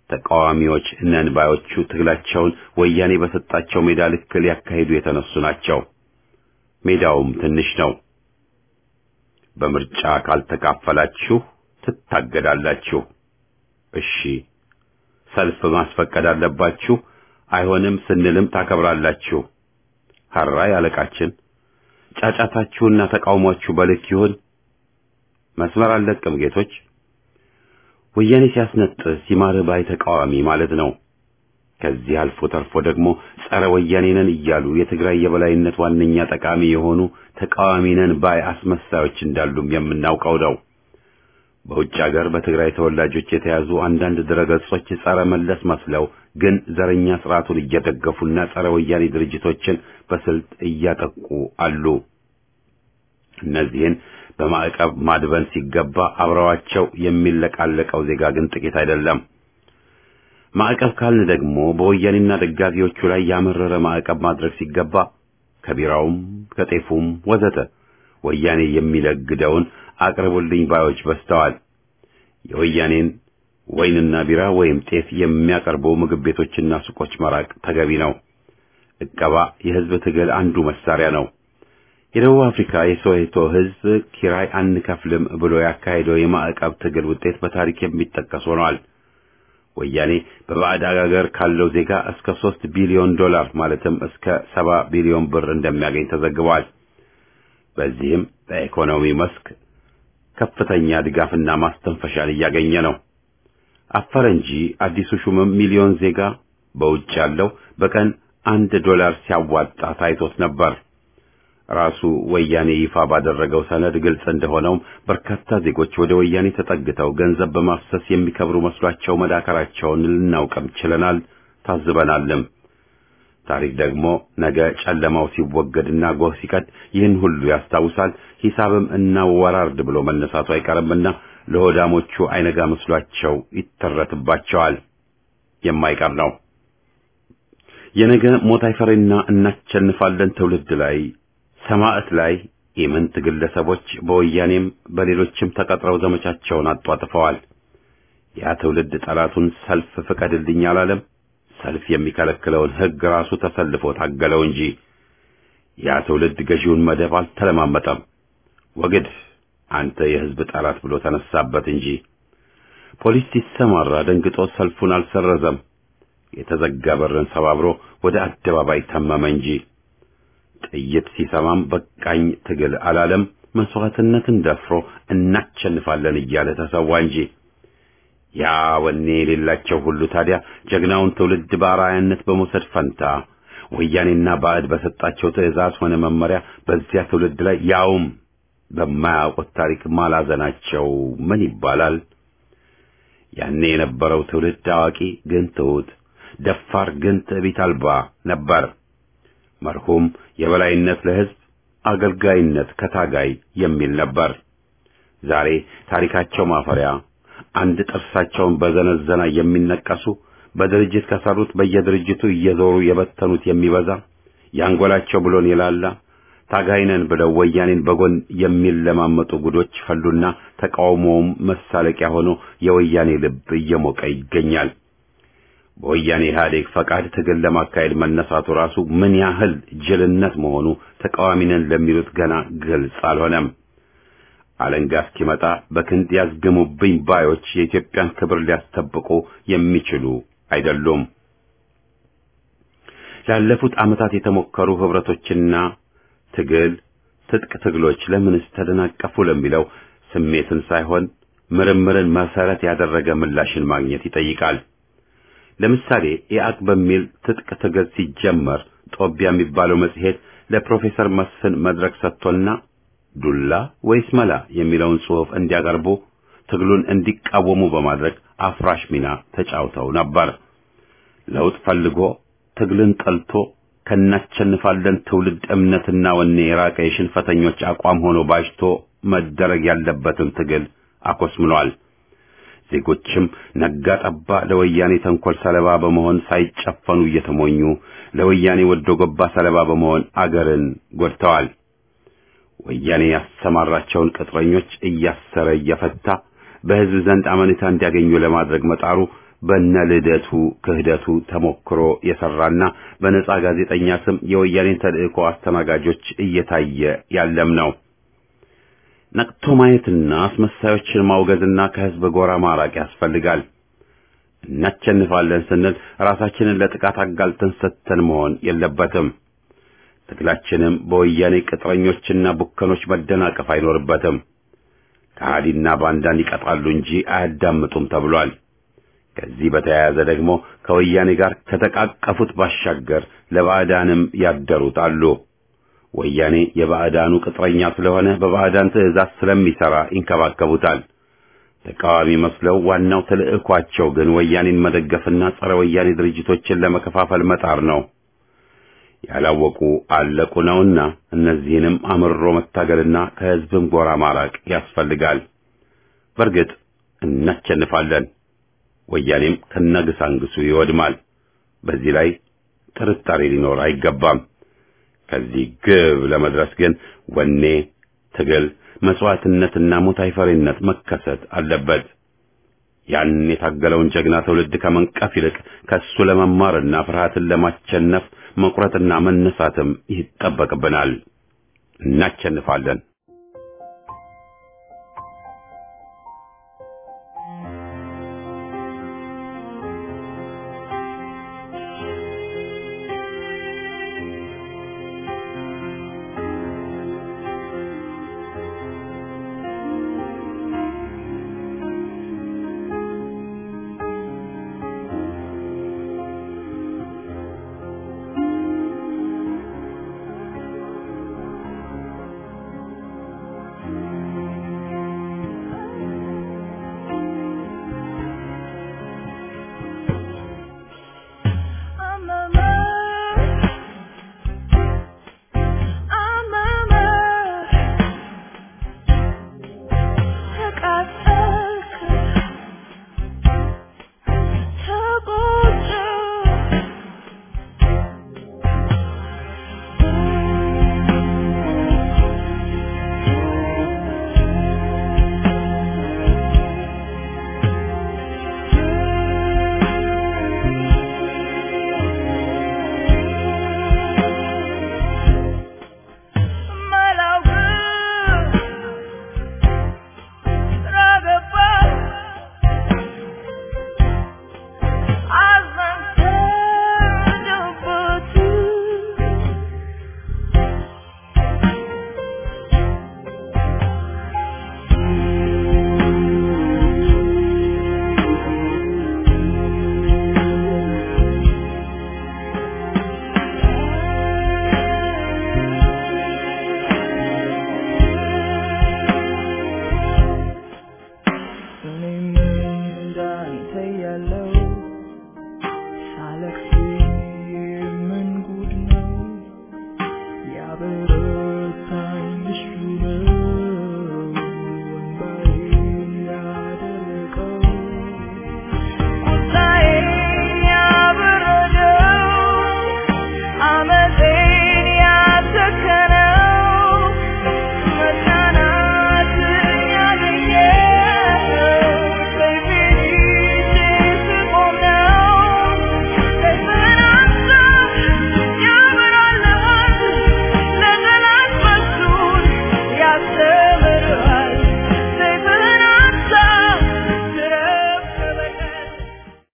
ተቃዋሚዎች ነን ባዮቹ ትግላቸውን ወያኔ በሰጣቸው ሜዳ ልክ ሊያካሂዱ የተነሱ ናቸው። ሜዳውም ትንሽ ነው። በምርጫ ካልተካፈላችሁ ትታገዳላችሁ። እሺ፣ ሰልፍ ማስፈቀድ አለባችሁ። አይሆንም ስንልም ታከብራላችሁ። ሀራይ አለቃችን፣ ጫጫታችሁና ተቃውሟችሁ በልክ ይሁን። መስመር አልለቅም ጌቶች። ወያኔ ሲያስነጥስ ይማር ባይ ተቃዋሚ ማለት ነው። ከዚህ አልፎ ተርፎ ደግሞ ጸረ ወያኔ ነን እያሉ የትግራይ የበላይነት ዋነኛ ጠቃሚ የሆኑ ተቃዋሚ ነን ባይ አስመሳዮች እንዳሉም የምናውቀው ነው። በውጭ ሀገር በትግራይ ተወላጆች የተያዙ አንዳንድ ድረገጾች ጸረ መለስ መስለው ግን ዘረኛ ስርዓቱን እየደገፉና ጸረ ወያኔ ድርጅቶችን በስልት እያጠቁ አሉ። እነዚህን በማዕቀብ ማድበን ሲገባ አብረዋቸው የሚለቃለቀው ዜጋ ግን ጥቂት አይደለም። ማዕቀብ ካልን ደግሞ በወያኔና ደጋፊዎቹ ላይ ያመረረ ማዕቀብ ማድረግ ሲገባ ከቢራውም ከጤፉም ወዘተ ወያኔ የሚለግደውን አቅርቡልኝ ባዮች በዝተዋል። የወያኔን ወይንና ቢራ ወይም ጤፍ የሚያቀርቡ ምግብ ቤቶችና ሱቆች መራቅ ተገቢ ነው። እቀባ የህዝብ ትግል አንዱ መሳሪያ ነው። የደቡብ አፍሪካ የሶዌቶ ህዝብ ኪራይ አንከፍልም ብሎ ያካሄደው የማዕቀብ ትግል ውጤት በታሪክ የሚጠቀስ ሆኗል። ወያኔ በባዕድ አገር ካለው ዜጋ እስከ ሶስት ቢሊዮን ዶላር ማለትም እስከ ሰባ ቢሊዮን ብር እንደሚያገኝ ተዘግቧል። በዚህም በኢኮኖሚ መስክ ከፍተኛ ድጋፍና ማስተንፈሻን እያገኘ ነው። አፈረ እንጂ አዲሱ ሹምም ሚሊዮን ዜጋ በውጭ ያለው በቀን አንድ ዶላር ሲያዋጣ ታይቶት ነበር። ራሱ ወያኔ ይፋ ባደረገው ሰነድ ግልጽ እንደሆነውም በርካታ ዜጎች ወደ ወያኔ ተጠግተው ገንዘብ በማፍሰስ የሚከብሩ መስሏቸው መዳከራቸውን ልናውቅም ችለናል፣ ታዝበናልም። ታሪክ ደግሞ ነገ ጨለማው ሲወገድና ጎህ ሲቀድ ይህን ሁሉ ያስታውሳል። ሂሳብም እናወራርድ ብሎ መነሳቱ አይቀርምና ለሆዳሞቹ አይነጋ መስሏቸው ይተረትባቸዋል። የማይቀር ነው። የነገ ሞት አይፈሬና እናሸንፋለን ትውልድ ላይ ሰማዕት ላይ ኢምንት ግለሰቦች በወያኔም በሌሎችም ተቀጥረው ዘመቻቸውን አጧጥፈዋል። ያ ትውልድ ጠላቱን ሰልፍ ፍቀድልኝ አላለም። ሰልፍ የሚከለክለውን ሕግ ራሱ ተሰልፎ ታገለው እንጂ ያ ትውልድ ገዢውን መደብ አልተለማመጠም። ወግድ አንተ የሕዝብ ጠላት ብሎ ተነሳበት እንጂ ፖሊስ ሲሰማራ ደንግጦ ሰልፉን አልሰረዘም። የተዘጋ በርን ሰባብሮ ወደ አደባባይ ተመመ እንጂ ጥይት ሲሰማም በቃኝ ትግል አላለም። መስዋዕትነትን ደፍሮ እናሸንፋለን እያለ ተሰዋ እንጂ ያ ወኔ የሌላቸው ሁሉ ታዲያ ጀግናውን ትውልድ በአርአያነት በመውሰድ ፈንታ ወያኔና ባዕድ በሰጣቸው ትዕዛዝ ሆነ መመሪያ በዚያ ትውልድ ላይ ያውም በማያውቁት ታሪክ ማላዘናቸው ምን ይባላል? ያኔ የነበረው ትውልድ አዋቂ ግን ትሑት፣ ደፋር ግን ትዕቢት አልባ ነበር። መርሁም የበላይነት ለሕዝብ አገልጋይነት ከታጋይ የሚል ነበር። ዛሬ ታሪካቸው ማፈሪያ አንድ ጥርሳቸውን በዘነዘና የሚነቀሱ በድርጅት ከሰሩት በየድርጅቱ እየዞሩ የበተኑት የሚበዛ ያንጎላቸው ብሎን የላላ ታጋይነን ብለው ወያኔን በጎን የሚለማመጡ ጉዶች ፈሉና ተቃውሞውም መሳለቂያ ሆኖ የወያኔ ልብ እየሞቀ ይገኛል። በወያኔ ኢህአዴግ ፈቃድ ትግል ለማካሄድ መነሳቱ ራሱ ምን ያህል ጅልነት መሆኑ ተቃዋሚነን ለሚሉት ገና ግልጽ አልሆነም። አለንጋ እስኪመጣ በክንድ ያዝግሙብኝ ባዮች የኢትዮጵያን ክብር ሊያስጠብቁ የሚችሉ አይደሉም። ላለፉት ዓመታት የተሞከሩ ህብረቶችና ትግል ትጥቅ ትግሎች ለምንስ ተደናቀፉ ለሚለው ስሜትን ሳይሆን ምርምርን መሰረት ያደረገ ምላሽን ማግኘት ይጠይቃል። ለምሳሌ ኢአቅ በሚል ትጥቅ ትግል ሲጀመር ጦቢያ የሚባለው መጽሔት ለፕሮፌሰር መስፍን መድረክ ሰጥቶና ዱላ ወይስ መላ የሚለውን ጽሑፍ እንዲያቀርቡ ትግሉን እንዲቃወሙ በማድረግ አፍራሽ ሚና ተጫውተው ነበር። ለውጥ ፈልጎ ትግልን ጠልቶ ከናቸንፋለን ትውልድ እምነትና ወኔ የራቀ የሽንፈተኞች አቋም ሆኖ ባጅቶ መደረግ ያለበትን ትግል አኮስምኗል። ዜጎችም ነጋ ጠባ ለወያኔ ተንኮል ሰለባ በመሆን ሳይጨፈኑ እየተሞኙ ለወያኔ ወዶ ገባ ሰለባ በመሆን አገርን ጎድተዋል። ወያኔ ያሰማራቸውን ቅጥረኞች እያሰረ እየፈታ በሕዝብ ዘንድ አመኔታ እንዲያገኙ ለማድረግ መጣሩ በነ ልደቱ ክህደቱ ተሞክሮ የሰራና በነጻ ጋዜጠኛ ስም የወያኔን ተልእኮ አስተናጋጆች እየታየ ያለም ነው። ነቅቶ ማየትና አስመሳዮችን ማውገዝና ከህዝብ ጎራ ማራቅ ያስፈልጋል። እናቸንፋለን ስንል ራሳችንን ለጥቃት አጋልጠን ሰጥተን መሆን የለበትም። ትግላችንም በወያኔ ቅጥረኞችና ቡከኖች መደናቀፍ አይኖርበትም። ከሃዲና ባንዳን ይቀጣሉ እንጂ አያዳምጡም ተብሏል። ከዚህ በተያያዘ ደግሞ ከወያኔ ጋር ከተቃቀፉት ባሻገር ለባዕዳንም ያደሩት አሉ። ወያኔ የባዕዳኑ ቅጥረኛ ስለሆነ በባዕዳን ትዕዛዝ ስለሚሰራ ይንከባከቡታል። ተቃዋሚ መስለው ዋናው ተልዕኳቸው ግን ወያኔን መደገፍና ጸረ ወያኔ ድርጅቶችን ለመከፋፈል መጣር ነው። ያላወቁ አለቁ ነውና እነዚህንም አምርሮ መታገልና ከህዝብም ጎራ ማራቅ ያስፈልጋል። በእርግጥ እናቸንፋለን። ወያኔም ከነግሳንግሱ ይወድማል። በዚህ ላይ ጥርጣሬ ሊኖር አይገባም። ከዚህ ግብ ለመድረስ ግን ወኔ፣ ትግል፣ መስዋዕትነትና ሞት አይፈሪነት መከሰት አለበት። ያን የታገለውን ጀግና ትውልድ ከመንቀፍ ይልቅ ከሱ ለመማርና ፍርሃትን ለማቸነፍ መቁረጥና መነሳትም ይጠበቅብናል። እናቸንፋለን።